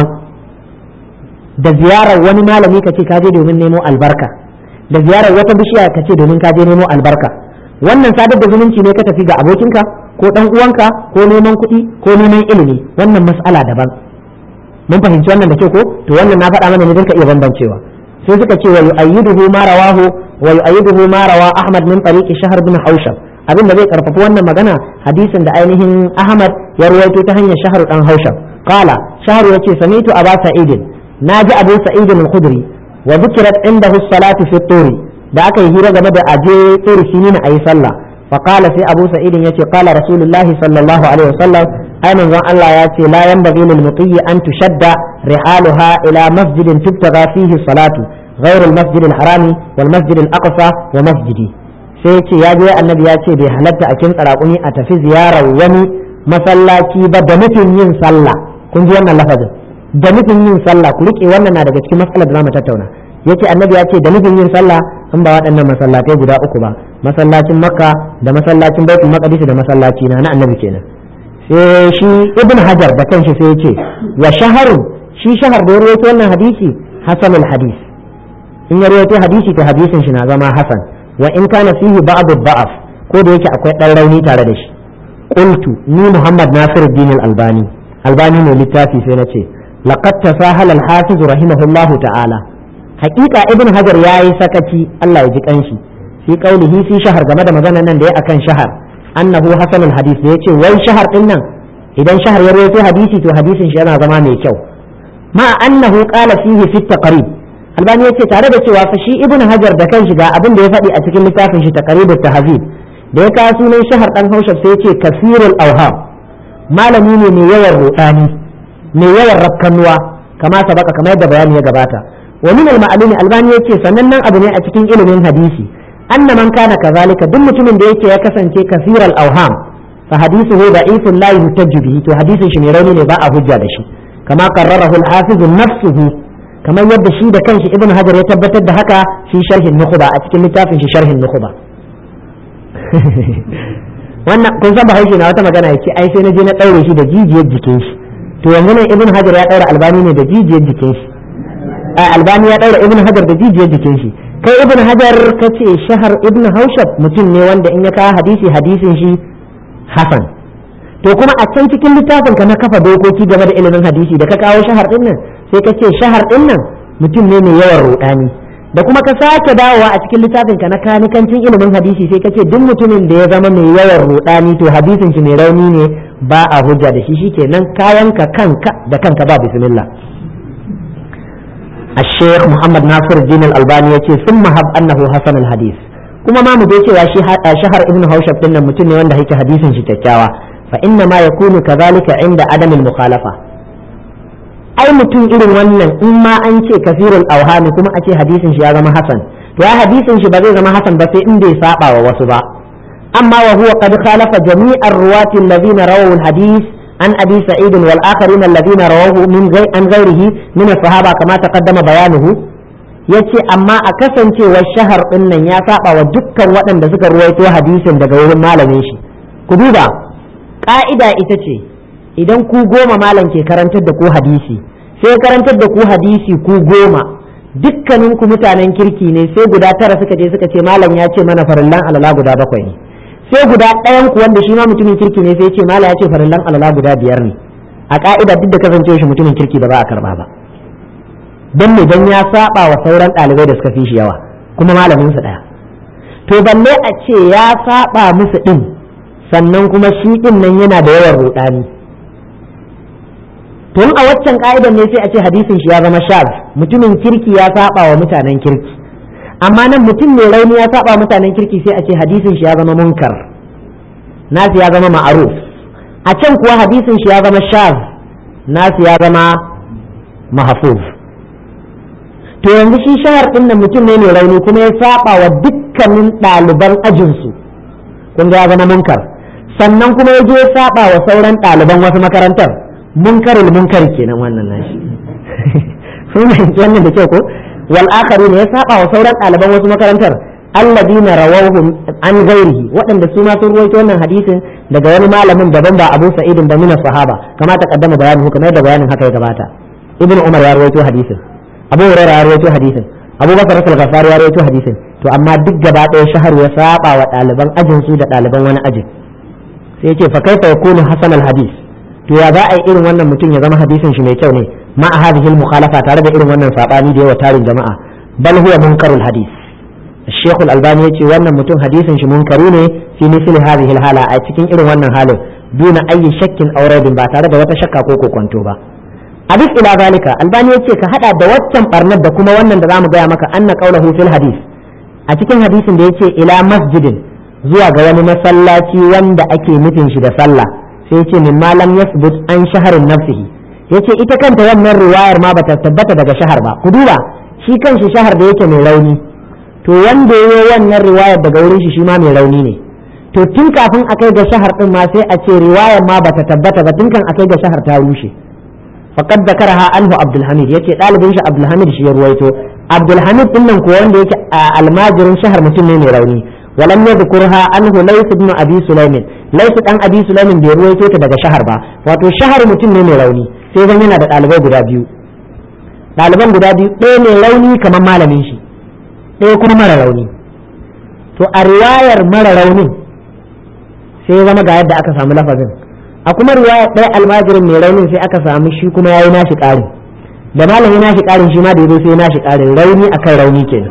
da ziyarar wani malami ka ce ka je domin nemo albarka da ziyarar wata bishiya ka ce domin ka je nemo albarka wannan sadar da zumunci ne ka tafi ga abokinka ko dan uwanka ko neman kuɗi ko neman ilimi wannan mas'ala daban mun fahimci wannan da ke ko to wannan na faɗa mana ne don ka iya bambancewa sai suka ce wa yu'ayyiduhu ma rawahu wa yu'ayyiduhu ma rawa Ahmad min tariqi Shahr bin Haushab abin da zai karfafa wannan magana hadisin da ainihin Ahmad ya ruwaito ta hanyar Shahr dan Haushab qala Shahr yace samitu Aba Sa'id naji Abu Sa'id al-Khudri wa dhikrat indahu as-salatu fi turi da aka yi hira game da aje turi shine na ayi sallah fa qala sai Abu Sa'id yace qala Rasulullahi sallallahu alaihi wasallam ai manzon Allah ya ce la yanbaghi lil mutiyyi an tushadda rihaluha ila masjidin tubtaga fihi salatu غير المسجد الحرام والمسجد الأقصى ومسجدي sai ya ce ya je annabi ya ce bai halatta a kin tsaraƙuni a tafi ziyarar wani masallaci ba da nufin yin sallah kun ji wannan lafazin da nufin yin sallah ku rike wannan na daga cikin matsalar da zamu tattauna yace annabi ya ce da nufin yin sallah in ba waɗannan masallatai guda uku ba masallacin makka da masallacin baitul maqdis da masallaci na na annabi kenan sai shi ibn hajar da kanshi sai ya ce wa shaharun shi shahar da ya rawaito wannan hadisi hasanul hadis in ya rawaito hadisi to hadisin shi na zama hasan wa in kana fihi ba'd da'af ko da yake akwai dan rauni tare da shi qultu ni muhammad nasiruddin al-albani albani ne littafi sai nace laqad tasahala al-hafiz rahimahullahu ta'ala haqiqa ibn hajar yayi sakaci Allah ya ji kanshi fi qaulihi fi shahar game da maganar nan da ya akan shahar annahu hasanul hadis da yace wai shahar din nan idan shahar ya rawaito hadisi to hadisin shi yana zama mai kyau ma annahu qala fihi fi taqrib albani yace tare da cewa fa shi ibnu hajar da kan shiga abin da ya faɗi a cikin littafin shi taqribut tahzib da ya kawo sunan shahar dan haushab sai yace kasirul awham malami ne mai yawan rudani mai yawan rakkanuwa kama sabaka kamar yadda bayani ya gabata wa min al ma'lumi albani yace sanannen abu ne a cikin ilimin hadisi anna man kana kazalika duk mutumin da yake ya kasance kasirul awham fa hadithuhu da'ifun la yuhtajju bihi to hadisin shi ne rauni ne ba a hujja da shi kama qarrarahu al-hafiz nafsuhu kamar yadda shi da kanshi ibn hajar ya tabbatar da haka fi sharhin nukhba a cikin littafin shi sharhin nukhba wannan kun san bahaushe na wata magana yace ai sai na je na daure shi da jijiyar jikin shi to yanzu nan ibn hajar ya daura albani ne da jijiyar jikin shi albani ya daura ibn hajar da jijiyar jikin shi kai ibn hajar kace shahar ibn haushab mutum ne wanda in ya kawo hadisi hadisin shi hasan to kuma a can cikin littafin ka na kafa dokoki game da ilimin hadisi da ka kawo shahar din nan sai ka ce shahar din nan mutum ne mai yawan rudani da kuma ka sake dawowa a cikin littafin ka na kanikancin ilimin hadisi sai ka ce duk mutumin da ya zama mai yawan rudani to hadisin shi mai rauni ne ba a hujja da shi shikenan kayan ka kanka da kanka ba bismillah الشيخ محمد ناصر الدين الألباني يقول ثم هب أنه حسن الحديث kuma ma mu dai cewa shi shahar ibn haushab din nan mutum ne wanda yake hadisin shi kyakkyawa fa inna ma yakunu kadhalika inda adam al mukhalafa ai mutum irin wannan in ma an ce kasirul awhami kuma a ce hadisin shi ya zama hasan to ya hadisin shi ba zai zama hasan ba sai in bai saba wa wasu ba amma wa huwa qad khalafa jami'ar ruwati alladhina rawahu al hadith an abi sa'id wal akharin alladhina rawahu min an ghairihi min as-sahaba kama taqaddama bayanuhu ya ce amma a kasancewar shahar ɗin nan ya saba wa dukkan waɗanda suka ruwaito hadisin daga wurin malamin shi ku duba ƙa'ida ita ce idan ku goma malam ke karantar da ku hadisi sai karantar da ku hadisi ku goma dukkanin ku mutanen kirki ne sai guda tara suka je suka ce malam ya ce mana farillan alala guda bakwai ne sai guda ɗayan ku wanda shi ma mutumin kirki ne sai ce malam ya ce farillan alala guda biyar ne a ƙa'ida duk da kasancewa shi mutumin kirki da ba a karba ba don me don ya saba wa sauran ɗalibai da suka fi shi yawa kuma malamin su ɗaya to balle a ce ya saba musu ɗin sannan kuma shi ɗin nan yana da yawan ruɗani tun a waccan ka'idar ne sai a ce hadisin shi ya zama shaz mutumin kirki ya saba wa mutanen kirki amma nan mutum mai rauni ya saba mutanen kirki sai a ce hadisin shi ya zama munkar nasu ya zama ma'aruf a can kuwa hadisin shi ya zama shaz nasu ya zama mahfuz to yanzu shi shahar din nan mutum ne mai rauni kuma ya saba wa dukkanin ɗaliban ajinsu kun ga ya zama munkar sannan kuma ya je ya saba wa sauran ɗaliban wasu makarantar munkarul munkar kenan wannan nashi sun fahimci wannan da kyau ko wal akharin ya saba wa sauran ɗaliban wasu makarantar alladina rawahu an ghairihi waɗanda su ma sun ruwaito wannan hadisin daga wani malamin daban ba Abu Sa'id ba min sahaba kama ta kaddama bayanin kamar da bayanin haka ya gabata Ibn Umar ya ruwaito hadisin Abu Hurairah ya ruwaito hadisin Abu Bakar al-Ghaffari ya ruwaito hadisin to amma duk gaba ɗaya shahar ya saba wa ɗaliban ajin su da ɗaliban wani ajin sai yace fa kaifa yakunu hasan al-hadis to ya za a yi irin wannan mutum ya zama hadisin shi mai kyau ne ma a hadhihi mukhalafa tare da irin wannan sabani da yawa tarin jama'a bal huwa munkarul hadis الشيخ الألباني يقول wannan mutum hadisin shi munkaru ne fi misli hadhihi hala a cikin irin wannan halin duna ayi shakkin aw raibin ba tare da wata shakka ko kokonto ba a duk ila zalika albani yace ka hada da waccan barnar da kuma wannan da zamu gaya maka anna qawluhu fil hadis a cikin hadisin da yace ila masjidin zuwa ga wani masallaci wanda ake nufin shi da sallah sai yace min malam yasbut an shaharin nafsihi yace ita kanta wannan riwayar ma bata tabbata daga shahar ba ku duba shi kanshi shahar da yake mai rauni to wanda ya yi wannan riwayar daga wurin shi shi ma mai rauni ne to tun kafin a kai ga shahar din ma sai a ce riwayar ma bata tabbata ba tun kan a kai ga shahar ta rushe faqad zakaraha anhu abdul hamid yace dalibin shi abdul hamid shi ya ruwaito abdul hamid din nan ko wanda yake almajirin shahar mutum ne mai rauni ولم يذكرها عنه ليس ابن ابي سليم ليس dan abi sulaimin bai ruwaito ta daga shahar ba wato shahar mutum ne mai rauni sai zan yana da ɗalibai guda biyu ɗaliban guda biyu ɗaya mai rauni kamar malamin shi ɗaya kuma mara rauni to a riwayar mara raunin sai zama ga yadda aka samu lafazin a kuma riwayar ɗaya almajirin mai raunin sai aka samu shi kuma ya yi nashi ƙari da malam ya nashi ƙarin shi ma da ya zo sai ya nashi ƙarin rauni akan rauni kenan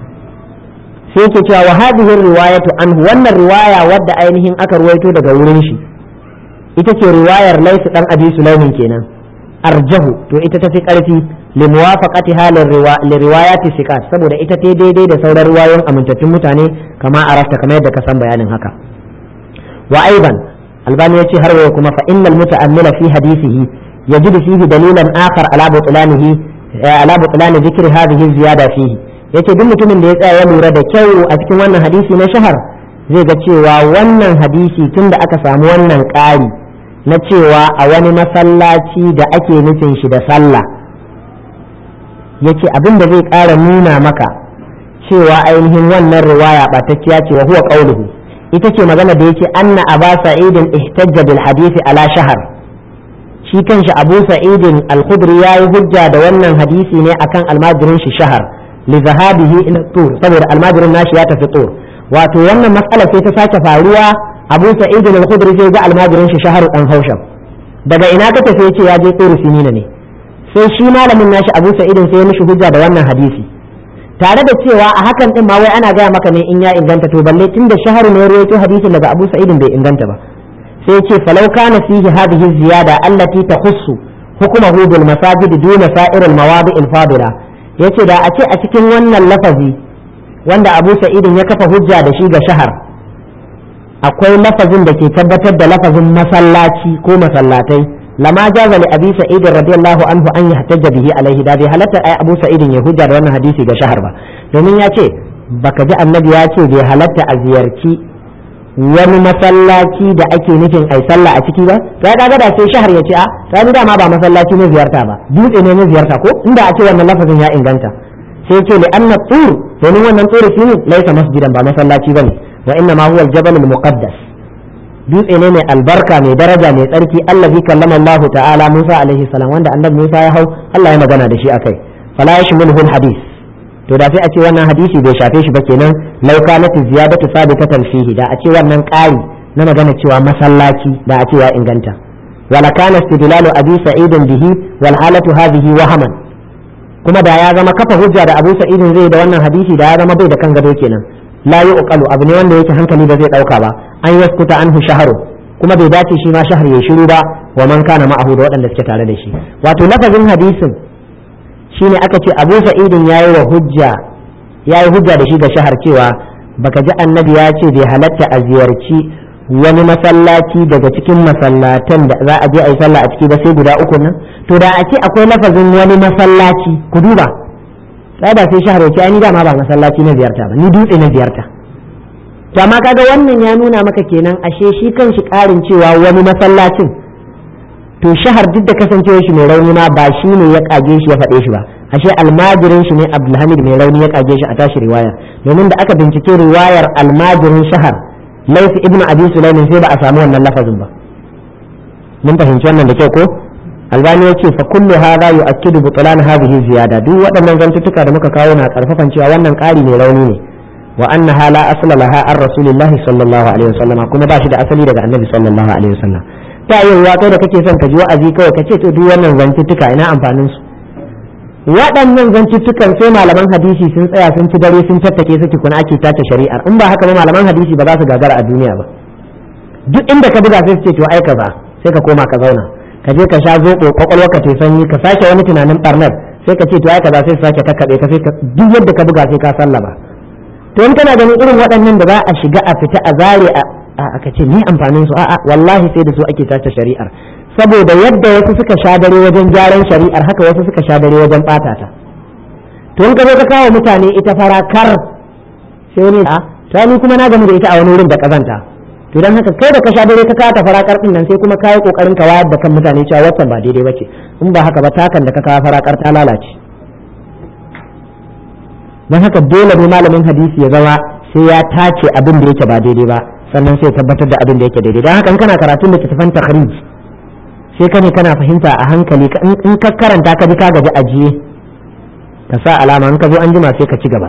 sai yake cewa wa hadhihi riwayatu anhu wannan riwaya wadda ainihin aka ruwaito daga wurin shi ita ce riwayar laisu dan abi sulaimin kenan arjahu to ita tafi karfi li muwafaqatiha li riwayati siqat saboda ita ta daidai da sauran riwayoyin amintattun mutane kama arafta kamar yadda ka san bayanin haka wa aiban albani yace har wayo kuma fa innal muta'ammila fi hadisihi yajidu fihi dalilan akhar ala butlanihi ala butlan dhikri hadhihi ziyada fihi yace duk mutumin da ya tsaya ya lura da kyau a cikin wannan hadisi na shahar zai ga cewa wannan hadisi tunda aka samu wannan ƙari na cewa a wani masallaci da ake nufin shi da sallah yace abin da zai ƙara nuna maka cewa ainihin wannan riwaya ɓatacciya ce wa huwa qauluhu ita ce magana da yake anna aba sa'idin ihtajja bil hadisi ala shahar shi kanshi abu sa'idin al-khudri yayi hujja da wannan hadisi ne akan almajirin shi shahar li zahabihi ila tur saboda almajirin nashi ya tafi tur wato wannan matsala sai ta sake faruwa abu sa'idin al-khudri sai ga almajirin shi shahar dan hausham daga ina ka tafi yace ya je tur sinina ne sai shi malamin nashi abu sa'idin sai ya mishi hujja da wannan hadisi tare da cewa a hakan din ma wai ana gaya maka ne in ya inganta to balle tunda shaharu ne rawaito hadisin daga Abu Sa'id bai inganta ba sai yace falau kana fihi hadhihi ziyada allati takhussu hukmuhu bil masajid duna sa'ir al mawadi' al fadila yace da a ce a cikin wannan lafazi wanda Abu Sa'id ya kafa hujja da shi ga shahar akwai lafazin da ke tabbatar da lafazin masallaci ko masallatai lama jaza li abi sa'id radiyallahu anhu an yahtajja bihi alaihi da bai halatta ai abu sa'id ya hujja da wannan hadisi ga shahar ba domin ya ce baka ji annabi ya ce bai halatta a ziyarci wani masallaci da ake nufin ai sallah a ciki ba to ya kaga da sai shahar ya ce a ta ni dama ba masallaci ne ziyarta ba dutse ne na ziyarta ko inda a ce wannan lafazin ya inganta sai ce li anna tur domin wannan tur shine laisa masjidan ba masallaci bane wa inna ma huwa al-jabal al-muqaddas dutse ne mai albarka mai daraja mai tsarki allazi kallama Allah ta'ala Musa alaihi salam wanda annabi Musa ya hau Allah ya magana da shi akai fala yashmuluhu hadith to da sai a ce wannan hadisi bai shafe shi ba kenan law kanat ziyadatu sabitatan fihi da a ce wannan ƙari na magana cewa masallaci da a ce ya inganta wala kana istidlalu abi sa'id bihi wal halatu hadhihi wahaman kuma da ya zama kafa hujja da Abu Sa'id zai da wannan hadisi da ya zama bai da kan gado kenan la yuqalu abu ne wanda yake hankali ba zai dauka ba an yaskuta anhu shaharu kuma bai dace shi ma shahar ya shiru ba wa man kana ma'ahu da waɗanda suke tare da shi wato lafazin hadisin shine aka ce Abu Sa'idin yayi wa hujja ya yi hujja da shi ga shahar cewa baka ji annabi ya ce bai halatta a ziyarci wani masallaci daga cikin masallatan da za a je a yi sallah a ciki ba sai guda uku nan to da a ce akwai lafazin wani masallaci ku duba sai ba sai shahar ya ce ni dama ba masallaci na ziyarta ba ni dutse na ziyarta to amma kaga wannan ya nuna maka kenan ashe shi kan shi karin cewa wani masallacin to shahar duk da kasancewa shi mai rauni ma ba shi ne ya kage shi ya faɗe shi ba ashe almajirin shi ne abdulhamid mai rauni ya kage shi a tashi riwaya domin da aka bincike riwayar almajirin shahar laifi ibnu abi sulaimin sai ba a samu wannan lafazin ba mun fahimci wannan da kyau ko albani ya ce fa kullu hadha yu'akkidu butlan hadhihi ziyada duk waɗannan zantuttuka da muka kawo na karfafan cewa wannan ƙari mai rauni ne wa annaha la asla laha an rasulillahi sallallahu alaihi wasallam kuma ba shi da asali daga annabi sallallahu alaihi wasallam ta yi wa kai da kake son ka ji wa'azi kawai ka ce to duk wannan zantuttuka ina amfanin su waɗannan zantuttukan sai malaman hadisi sun tsaya sun ci dare sun tattake su tukuna ake tace shari'ar in ba haka ba malaman hadisi ba za su gagara a duniya ba duk inda ka buga sai su ce to ai ba sai ka koma ka zauna ka je ka sha zoɓo kwakwalwa ka sanyi ka sake wani tunanin barnar sai ka ce to ai kaza sai su sake kakkaɓe ka sai duk yadda ka buga sai ka sallama to in kana ganin irin waɗannan da za a shiga a fita a zare a aka ce ni amfanin su a'a wallahi sai da su ake tace shari'ar saboda yadda wasu suka sha dare wajen gyaran shari'ar haka wasu suka sha dare wajen bata ta to in ka zo ka kawo mutane ita farakar sai wani a to ni kuma na gamu da ita a wani wurin da kazanta to dan haka kai da ka sha dare ka kawo ta farakar din nan sai kuma kai kokarin ka wayar da kan mutane cewa wannan ba daidai bace in ba haka ba takan da ka kawo farakar ta lalace dan haka dole ne malamin hadisi ya zama sai ya tace abin da yake ba daidai ba sannan sai tabbatar da abin da yake daidai dan haka in kana karatun littattafan takhrij sai ka ne kana fahimta a hankali in ka karanta ka bi ka gaji ajiye ka sa alama in ka zo an jima sai ka ci gaba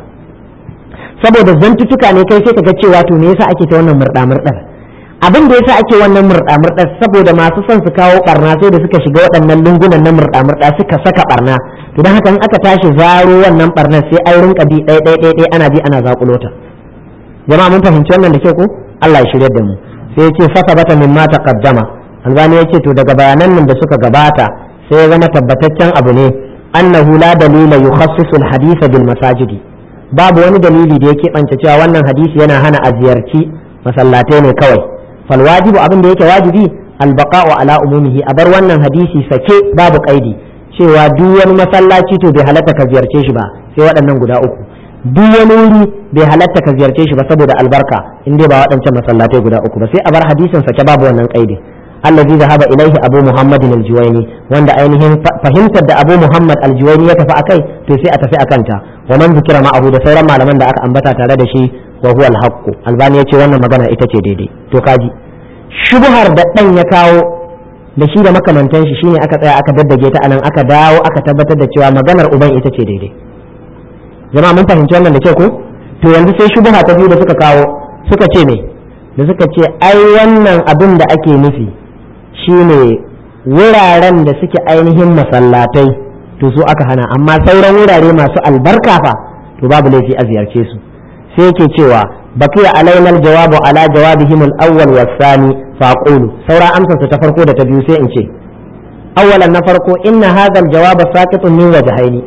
saboda zantutuka ne kai sai ka ga cewa to me yasa ake ta wannan murda murdar abin da yasa ake wannan murda murdar saboda masu son su kawo barna sai da suka shiga waɗannan lungunan na murda murda suka saka barna to dan haka in aka tashi zaro wannan barnar sai an rinka bi ɗaya ɗaya ɗaya ana bi ana zakulo ta jama'a mun fahimci wannan da kyau ko Allah ya shirya da mu sai ya ce fasabata mimma taqaddama albani ya ce to daga bayanan nan da suka gabata sai ya zama tabbataccen abu ne annahu la dalila yukhassisu alhadith bil masajidi babu wani dalili da yake bance cewa wannan hadisi yana hana a ziyarci masallatai ne kawai fal wajibu abin da yake wajibi albaqa'u ala umumihi a bar wannan hadisi sake babu kaidi cewa duk wani masallaci to bai halatta ka ziyarce shi ba sai waɗannan guda uku duk wani wuri bai halatta ka ziyarce shi ba saboda albarka in dai ba waɗancan masallatai guda uku ba sai a bar hadisin sake babu wannan kaidi الذي ذهب إليه أبو محمد الجويني وند أينهم فهمت أبو محمد الجويني يتفع أكي تسي أتفع أكنتا ومن ذكر معه ده سورة ما لمن ده أك أنبتا ترى شيء وهو الحق الباني يتي وانا مغانا إتتي ديدي تو كاجي شبهر da ɗan ya kawo da shi da makamantan shi shine aka tsaya aka daddage ta anan aka dawo aka tabbatar da cewa maganar uban ita ce daidai jama'a mun fahimci wannan da kyau ko to yanzu sai shubha ta biyu da suka kawo suka ce me da suka ce ai wannan abin da ake nufi shine wuraren da suke ainihin masallatai to su aka hana amma sauran wurare masu albarka fa to babu laifi a ziyarce su sai yake cewa baqiya alaina aljawabu ala jawabihim al-awwal was-sani fa aqulu saura amsar ta farko da ta biyu sai in ce awwalan na farko inna hadha al-jawab saqitun min wajhaini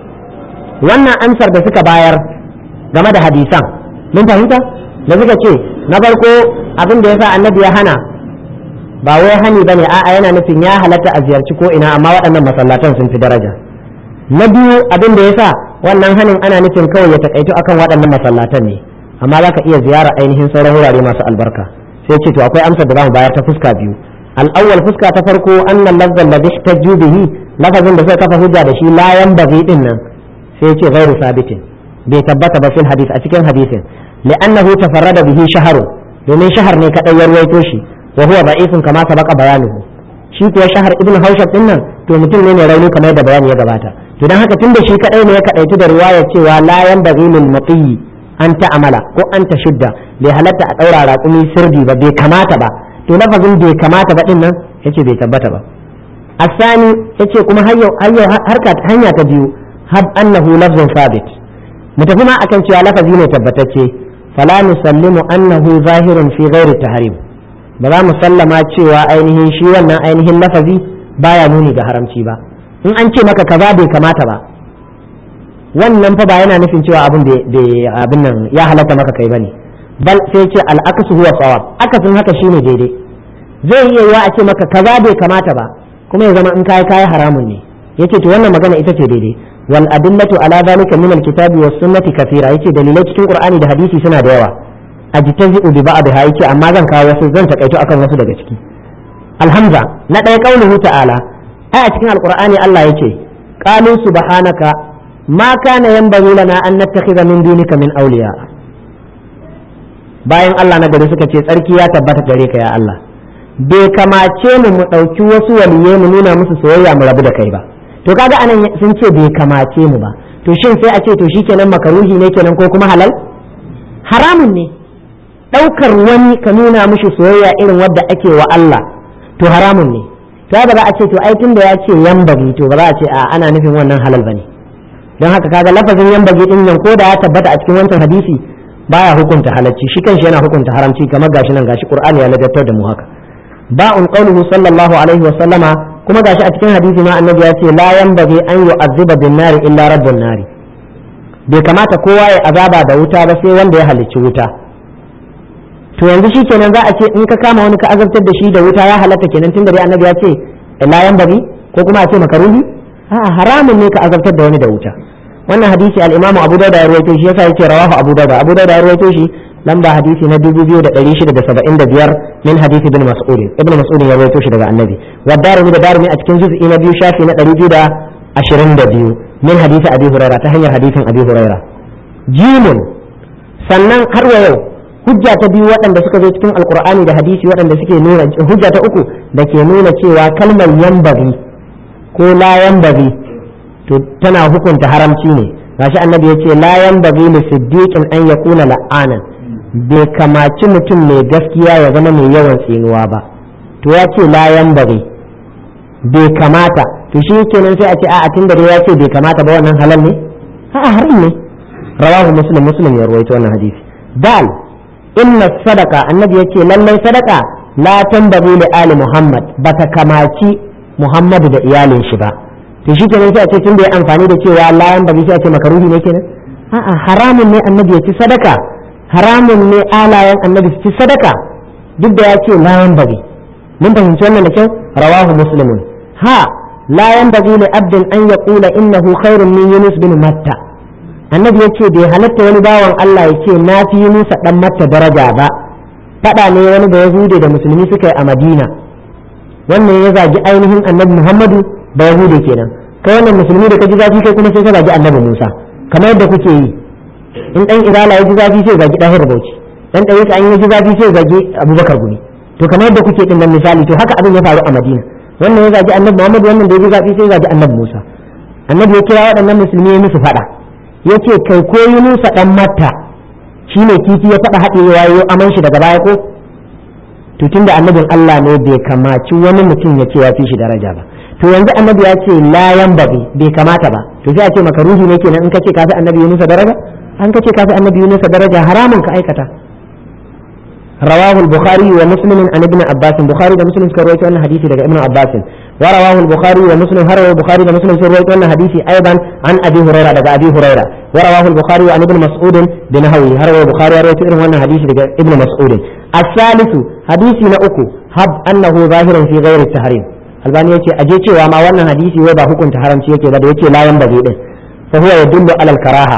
wannan amsar da suka bayar game da hadisan mun fahimta da suka ce na farko abin da yasa annabi ya hana ba wai hani ba ne a'a yana nufin ya halatta a ziyarci ko ina amma waɗannan masallatan sun fi daraja na biyu abin da yasa wannan hanin ana nufin kawai ya takaito akan waɗannan masallatan ne amma za ka iya ziyara ainihin sauran wurare masu albarka sai ce to akwai amsar da za mu bayar ta fuska biyu al'awwal fuska ta farko annan lafzan da ihtajju bihi lafazin da suka kafa hujja da shi la yanbaghi din nan sai ce ghairu sabitin bai tabbata ba fil hadith a cikin hadisin li'annahu tafarrada bihi shaharu domin shahar ne kadai ya ruwaito shi wa huwa da'ifun kama sabaqa bayanuhu shi kuwa shahar ibnu haushab din nan to mutum ne mai rauni kamar da bayani ya gabata to dan haka tunda shi kadai ne ya kadaitu da riwaya cewa la yanbaghi lil matiyi an ta'amala ko an shidda bai halatta a daura raƙumi sirdi ba bai kamata ba to lafazin bai kamata ba din nan yace bai tabbata ba asani yace kuma hayyo hayyo harka hanya ta biyu hab annahu lafzun sabit mu tafi ma akan cewa lafazi ne tabbatacce fala nusallimu annahu zahirun fi ghairi tahrim ba za mu sallama cewa ainihin shi wannan ainihin lafazi baya nuni ga haramci ba in an ce maka kaza bai kamata ba wannan fa ba yana nufin cewa abin da abin nan ya halatta maka kai bane bal sai ce al'akasu huwa sawab akasin haka shine daidai zai iya yiwa a ce maka kaza bai kamata ba kuma ya zama in kai kai haramun ne yace to wannan magana ita ce daidai wal adillatu ala zalika min alkitabi was sunnati kathira yace dalilai cikin qur'ani da hadisi suna da yawa ajtazi'u bi ba'dha yace amma zan kawo wasu zan takaito akan wasu daga ciki alhamza na ɗaya qauluhu ta'ala ai a cikin alqur'ani Allah yace qalu subhanaka ma kana yanbaghi lana an nattakhidha min dunika min awliya bayan Allah na gari suka ce tsarki ya tabbata gare ka ya Allah bai kamace mu mu ɗauki wasu waliye mu nuna musu soyayya mu rabu da kai ba to kaga anan sun ce bai kamace mu ba to shin sai a ce to shikenan makaruhi ne kenan ko kuma halal haramun ne ɗaukar wani ka nuna mishi soyayya irin wadda ake wa Allah to haramun ne to ba za a ce to ai tunda ya ce yambagi to ba za a ce a ana nufin wannan halal bane don haka kaga lafazin yambagi din nan ko da ya tabbata a cikin wancan hadisi baya hukunta halacci shi kanshi yana hukunta haramci kamar gashi nan gashi qur'ani ya ladabtar da mu haka ba'un qawluhu sallallahu alaihi wa sallama kuma gashi a cikin hadisi ma annabi ya ce la yanbaghi an yu'azziba bin nari illa rabbun nari bai kamata kowa ya azaba da wuta ba sai wanda ya halicci wuta to yanzu shi kenan za a ce in ka kama wani ka azabtar da shi da wuta ya halatta kenan tunda dai annabi ya ce la yanbaghi ko kuma a ce makaruhi a'a haramun ne ka azabtar da wani da wuta wannan hadisi al-imamu abu dauda ya rawaito shi yasa yake rawahu abu dauda abu dauda ya rawaito shi lamba hadisi na 2675 min hadisi ibn mas'ud ibn mas'ud ya rawaito shi daga annabi wa darimi da darimi a cikin juz'i na biyu shafi na 222 min hadisi abi huraira ta hanyar hadisin abi huraira jimun sannan har wa yau hujja ta biyu waɗanda suka zo cikin alqur'ani da hadisi waɗanda suke nuna hujja ta uku da ke nuna cewa kalmar yambari ko la yambari to tana hukunta haramci ne gashi annabi ya ce la yanbaghi li siddiqin an yakuna la'anan bai kamaci mutum mai gaskiya ya zama mai yawan tsinuwa ba to ya ce la yanbaghi bai kamata to shi kenan sai a ce a'a tunda dai ya ce bai kamata ba wannan halal ne a'a haram ne rawahu muslim muslim ya rawaito wannan hadisi dal inna sadaqa annabi yace lallai sadaqa la tanbaghi li ali muhammad bata kamaci muhammadu da iyalin shi ba to shi kenan sai a ce tun da ya amfani da cewa layan bagi sai a ce makaruhi ne kenan a'a haramun ne annabi ya ci sadaka haramun ne alayen annabi su ci sadaka duk da ya ce layan bagi mun fahimci wannan da kyau rawahu muslimun ha layan bagi li abdin an yaqula innahu khairun min yunus bin matta annabi ya ce bai halatta wani bawan Allah ya ce na fi yunus dan matta daraja ba fada ne wani da yahude da musulmi suka yi a madina wannan ya zagi ainihin annabi muhammadu ba yahude kenan kai wannan musulmi da ka ji zafi kai kuma sai ka zagi annabi Musa kamar yadda kuke yi in dan irala ya ji zafi sai zagi dahir bauchi dan dai an yi ji zafi sai zagi abubakar gumi to kamar yadda kuke din nan misali to haka abin ya faru a Madina wannan ya zagi annabi Muhammad wannan da ya ji zafi sai zagi annabi Musa annabi ya kira waɗannan musulmi ya musu faɗa yace kai ko Yunusa dan Matta shine kifi ya faɗa haɗe yayo aman shi daga baya ko to tunda annabin Allah ne bai kamaci wani mutum ya ce ya fi shi daraja ba to yanzu annabi ya ce la yanbaghi bai kamata ba to sai a ce maka ruhi ne kenan in ka ce ka fi annabi Yunus daraja an ka ce ka fi annabi Yunus daraja haramun ka aikata رواه البخاري ومسلم عن ابن عباس البخاري ومسلم كرويت أن حديثي لك ابن عباس ورواه البخاري ومسلم هروى البخاري ومسلم كرويت أن حديثي أيضا عن أبي هريرة لك أبي هريرة ورواه البخاري عن ابن مسعود بنهوي هروى البخاري رويت أن حديثي لك ابن مسعود الثالث حديثي نأكو هب أنه ظاهر في غير التحريم albani yace aje cewa ma wannan hadisi wai ba hukunta haramci yake ba da yace la yan bage din fa huwa yadullu alal karaha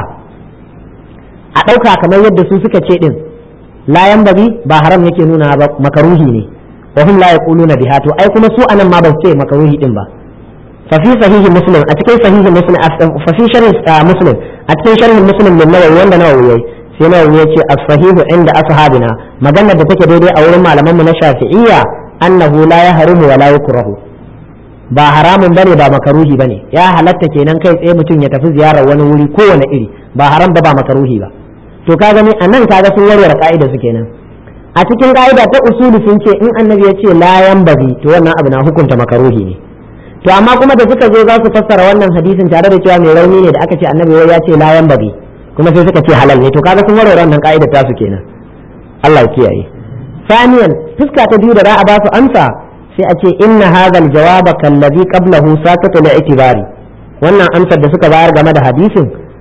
a dauka kamar yadda su suka ce din la yan bage ba haram yake nuna ba makaruhi ne wa hum la yaquluna biha to ai kuma su anan ma ba su ce makaruhi din ba fa fi sahihi muslim a cikin sahihi muslim fa fi sharh muslim a cikin sharh muslim min nawawi wanda nawawi yayi sai nawawi yace as-sahihu inda ashabina maganar da take daidai a wurin malaman mu na shafi'iyya annahu la yahrumu wa la yukrahu ba haramun bane ba makaruhi bane ya halatta kenan kai tsaye mutum ya tafi ziyarar wani wuri kowane iri ba haram ba ba makaruhi ba to ka gani a nan kaga sun warware ka'ida su kenan a cikin ka'ida ta usuli sun ce in annabi ya ce la yanbaghi to wannan abu na hukunta makaruhi ne to amma kuma da suka zo za su fassara wannan hadisin tare da cewa mai rauni ne da aka ce annabi ya ce la yanbaghi kuma sai suka ce halal ne to kaga sun warware wannan ka'ida ta su kenan Allah ya kiyaye ثانيا fuska ta biyu da za a ba su amsa sai a ce inna hadha aljawaba kallazi qablahu sakatu li'tibari wannan amsar da suka bayar game da hadisin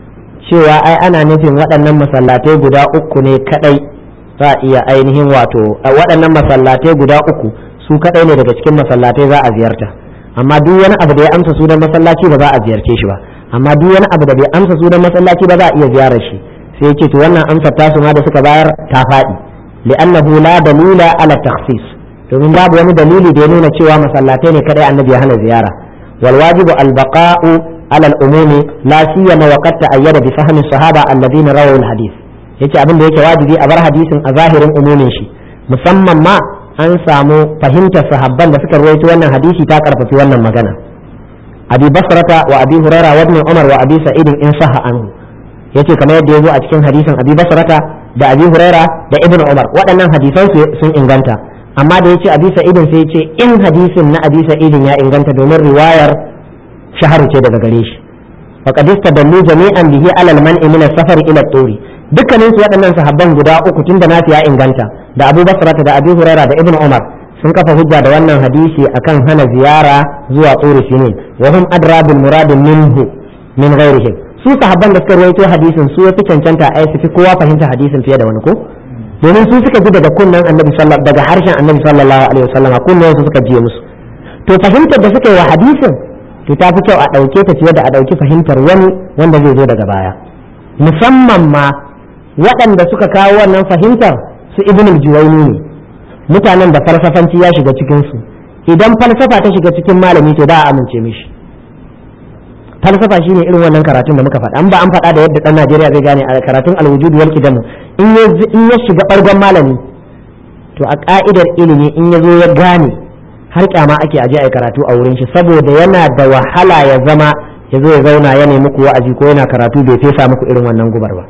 cewa ai ana nufin waɗannan masallatai guda uku ne kadai za a iya ainihin wato waɗannan masallatai guda uku su kadai ne daga cikin masallatai za a ziyarta amma duk wani abu da ya amsa sunan masallaci ba za a ziyarce shi ba amma duk wani abu da bai amsa sunan masallaci ba za a iya ziyarar shi sai yake to wannan amsar tasu ma da suka bayar ta faɗi li'annahu la dalila ala takhsis domin babu wani dalili da ya nuna cewa masallatai ne kadai annabi ya hana ziyara wal wajibu al baqa'u ala al umumi la siyama wa qad ta'ayyada bi fahmi sahaba alladhina rawu al hadith yace abin da yake wajibi a bar hadisin a zahirin umumin shi musamman ma an samu fahimtar sahabban da suka rawaito wannan hadisi ta karfafi wannan magana abi basrata wa abi huraira wa ibn umar wa abi sa'id in sahha anhu yace kamar yadda yazo a cikin hadisin abi basrata da abi huraira da ibn umar waɗannan hadisan sun inganta amma da yace abi sa'idin sai yace in hadisin na abi sa'idin ya inganta domin riwayar shaharu ce daga gare shi faqad istadallu jami'an bihi ala al-man'i min as-safar ila at-turi dukkanin su waɗannan sahabban guda uku tunda nafi ya inganta da abu basrata da abi huraira da ibn umar sun kafa hujja da wannan hadisi akan hana ziyara zuwa tsuri sinin wa hum adra bil murad minhu min ghairihim su sahabban da suka rawaito hadisin su yafi cancanta ai su fi kowa fahimta hadisin fiye da wani ko domin su suka ji daga kunnan annabi sallallahu daga harshen annabi sallallahu alaihi wasallam kunnan su suka jiye musu to fahimtar da suka yi wa hadisin to ta fi kyau a dauke ta fiye da a dauki fahimtar wani wanda zai zo daga baya musamman ma waɗanda suka kawo wannan fahimtar su ibn al-juwayni ne mutanen da falsafanci ya shiga cikin su idan falsafa ta shiga cikin malami to da a amince mishi falsafa shine irin wannan karatun da muka faɗa an ba an faɗa da yadda ɗan Najeriya zai gane a karatun al-wujud wal qidam in ya in ya shiga bargon malami to a ka'idar ilimi in ya zo ya gane har kyama ake aje ai karatu a wurin shi saboda yana da wahala ya zama ya zo ya zauna ya nemi muku wa'azi ko yana karatu bai fesa muku irin wannan gubar ba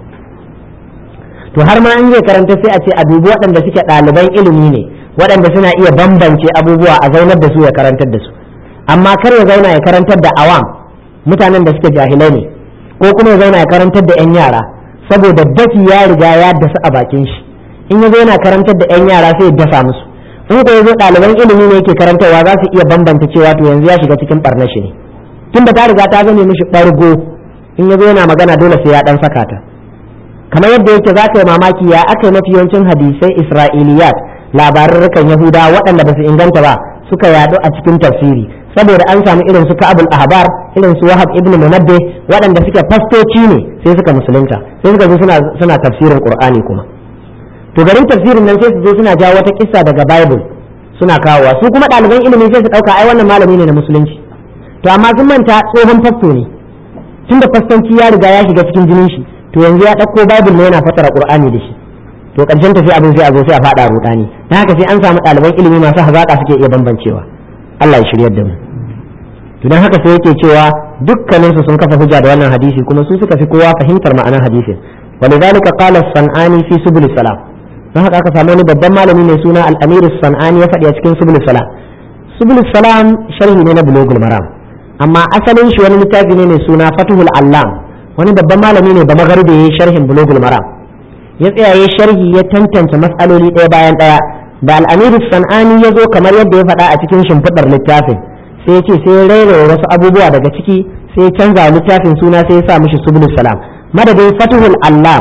to har ma an zai karanta sai a ce a dubi waɗanda suke ɗaliban ilimi ne waɗanda suna iya bambance abubuwa a zaunar da su ya karantar da su amma kar ya zauna ya karantar da awam mutanen da suke jahilai ne ko kuma ya zauna ya karantar da 'yan yara saboda dafi ya riga ya dasa a bakin shi in ya zo yana karantar da 'yan yara sai ya dasa musu in ko ya zo ɗaliban ilimi ne yake karantarwa za su iya bambanta cewa to yanzu ya shiga cikin ɓarnar shi ne tunda ta riga ta zame mishi ɓargo in ya zo yana magana dole sai ya ɗan saka ta kamar yadda yake za ka yi mamaki ya aka yi mafi yawancin hadisai isra'iliyat labarurrukan yahuda waɗanda ba su inganta ba suka yaɗu a cikin tafsiri saboda an samu irin su ka'abul ahbar irin su wahab ibn munabbi waɗanda suke fastoci ne sai suka musulunta sai suka zo suna suna tafsirin qur'ani kuma to garin tafsirin nan sai su zo suna jawo wata kissa daga bible suna kawowa su kuma ɗaliban ilimi sai su ɗauka ai wannan malami ne na musulunci to amma sun manta tsohon fasto ne tunda fastanci ya riga ya shiga cikin jinin shi to yanzu ya ɗauko bible ne yana fassara qur'ani da shi to ƙarshen tafi abin sai a zo sai a faɗa rudani dan haka sai an samu ɗaliban ilimi masu hazaƙa suke iya bambancewa Allah ya shiryar da mu to dan haka sai yake cewa dukkanin su sun kafa hujja da wannan hadisi kuma su suka fi kowa fahimtar ma'anar hadisin ولذلك قال الصنعاني في سبل السلام dan haka aka samu wani babban malami mai suna al-amir sanani ya faɗi a cikin subul salam subul salam sharhi ne na bulugul maram amma asalin shi wani littafi ne mai suna fatuhul allam wani babban malami ne ba magarbe ya sharhin bulugul maram ya tsaya ya sharhi ya tantance matsaloli ɗaya bayan ɗaya da al-amir sanani ya zo kamar yadda ya faɗa a cikin shimfiɗar littafin sai ya ce sai ya raira wasu abubuwa daga ciki sai ya canza littafin suna sai ya sa mishi subul salam madadin fatuhul allam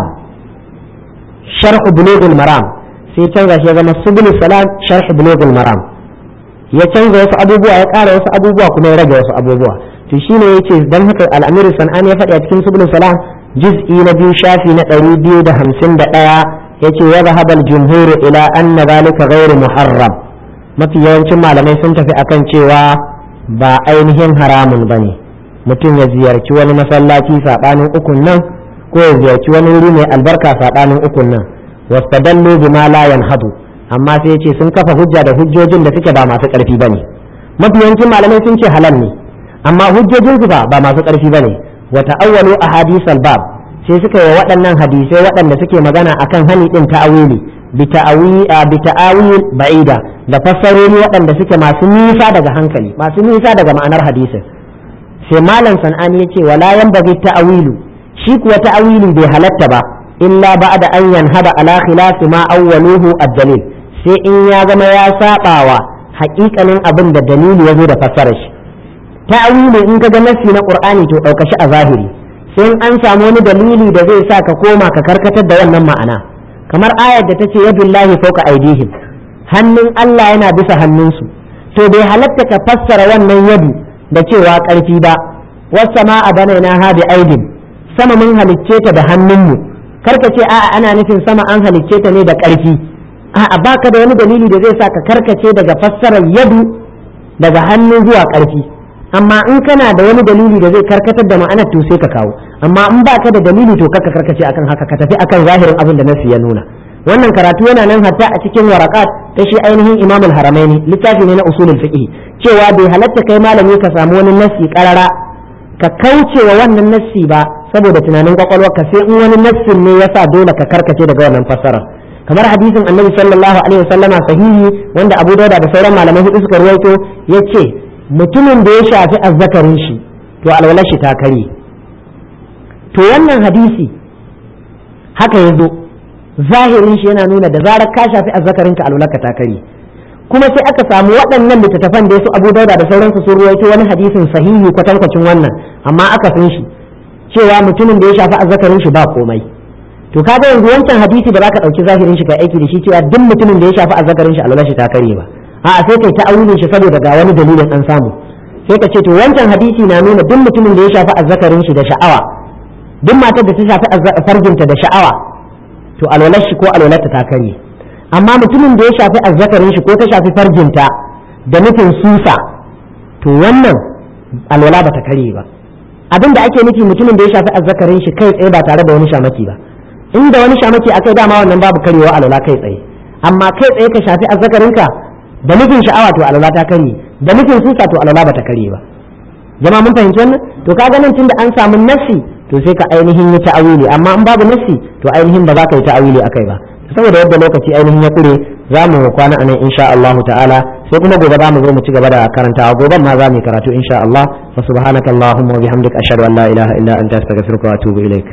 sharh bulugul maram sai canza shi ya zama subul salam sharh bulugul maram ya canza wasu abubuwa ya ƙara wasu abubuwa kuma ya rage wasu abubuwa to shine yace dan haka al-amir sanani ya faɗi a cikin subul salam juz'i na biyu shafi na ɗari biyu da hamsin da ɗaya yace wa zahabal jumhur ila anna zalika ghairu muharram mafi yawancin malamai sun tafi akan cewa ba ainihin haramun bane mutum ya ziyarci wani masallaci saɓanin ukun nan ko ya ziyarci wani wuri mai albarka saɓanin ukun nan wastadallu bima la yanhadu amma sai yace sun kafa hujja da hujjojin da suke ba masu ƙarfi bane mafi yawancin malamai sun ce halal ne amma hujjojin su ba ba masu ƙarfi bane wa ta'awwalu ahadith bab sai suka yi waɗannan hadisai waɗanda suke magana akan hani din ta'awili bi bi ta'awil ba'ida da fassarori waɗanda suke masu nisa daga hankali masu nisa daga ma'anar hadisin sai malam san'ani yace wala yanbaghi ta'awilu shi kuwa ta'awili bai halatta ba illa ba'da an yanhada ala khilafi ma awwaluhu ad-dalil sai in ya zama ya sabawa haƙiƙanin abin da dalili ya zo da fassarar shi ta'awili in kaga nassi na qur'ani to dauka shi a zahiri sai an samu wani dalili da zai sa ka koma ka karkatar da wannan ma'ana kamar ayar da ta ce yadullahi fawqa aidihim hannun Allah yana bisa hannunsu to bai halatta ka fassara wannan yadu da cewa ƙarfi ba wasu ma a banaina ha bi aidin sama mun halicce ta da hannunmu karka ce a'a ana nufin sama an halicce ta ne da ƙarfi a'a baka da wani dalili da zai sa ka karkace daga fassarar yadu daga hannu zuwa ƙarfi amma in kana da wani dalili da zai karkatar da ma'anar to sai ka kawo amma in baka da dalili to kaka karkace akan haka ka tafi akan zahirin abin da nasu ya nuna wannan karatu yana nan hatta a cikin warakat ta shi ainihin imamul haramaini littafi ne na usulul fiqh cewa bai halatta kai malami ka samu wani nassi karara ka kauce wa wannan nassi ba saboda tunanin kwakwalwarka sai in wani nassin ne yasa dole ka karkace daga wannan fassara kamar hadisin annabi sallallahu alaihi wasallama sahihi wanda abu dauda da sauran malamai hudu suka ruwaito yace mutumin da ya shafi azzakarin shi to alwalar shi ta kare to wannan hadisi haka ya zo zahirin shi yana nuna da zarar ka shafi azzakarinka alwalarka ta kare kuma sai aka samu waɗannan littattafan da su abu dauda da sauransu sun ruwaito wani hadisin sahihi kwatankwacin wannan amma aka san shi cewa mutumin da ya shafi azzakarin shi ba komai to kaga yanzu wancan hadisi ba za ka ɗauki zahirin shi ka aiki da shi cewa duk mutumin da ya shafi azzakarin shi alwalar shi ta kare ba a'a sai kai ta'awilin shi saboda ga wani dalilin an samu sai ka ce to wancan hadisi na nuna duk mutumin da ya shafi azzakarin shi da sha'awa duk matar da ta shafi farjinta da sha'awa to alwalar shi ko alwalarta ta kare amma mutumin da ya shafi azzakarin shi ko ta shafi farjinta da nufin susa to wannan alwala ba ta kare ba abin da ake nufi mutumin da ya shafi azzakarin shi kai tsaye ba tare da wani shamaki ba inda wani shamaki akai dama wannan babu karewa alwala kai tsaye amma kai tsaye ka shafi azzakarinka da nufin sha'awa to alwala ta kare da nufin susa to alwala ba ta kare ba jama'a mun fahimci wannan to kaga nan tunda an samu nassi to sai ka ainihin yi ta'awili amma in babu nassi to ainihin ba za ka yi ta'awili akai ba saboda yadda lokaci ainihin ya kure za mu kwana anan insha Allah ta'ala sai kuma gobe za mu zo mu ci gaba da karantawa goben ma za mu yi karatu insha Allah wa subhanaka allahumma wa bihamdika ashhadu an la ilaha illa anta astaghfiruka wa atubu ilaik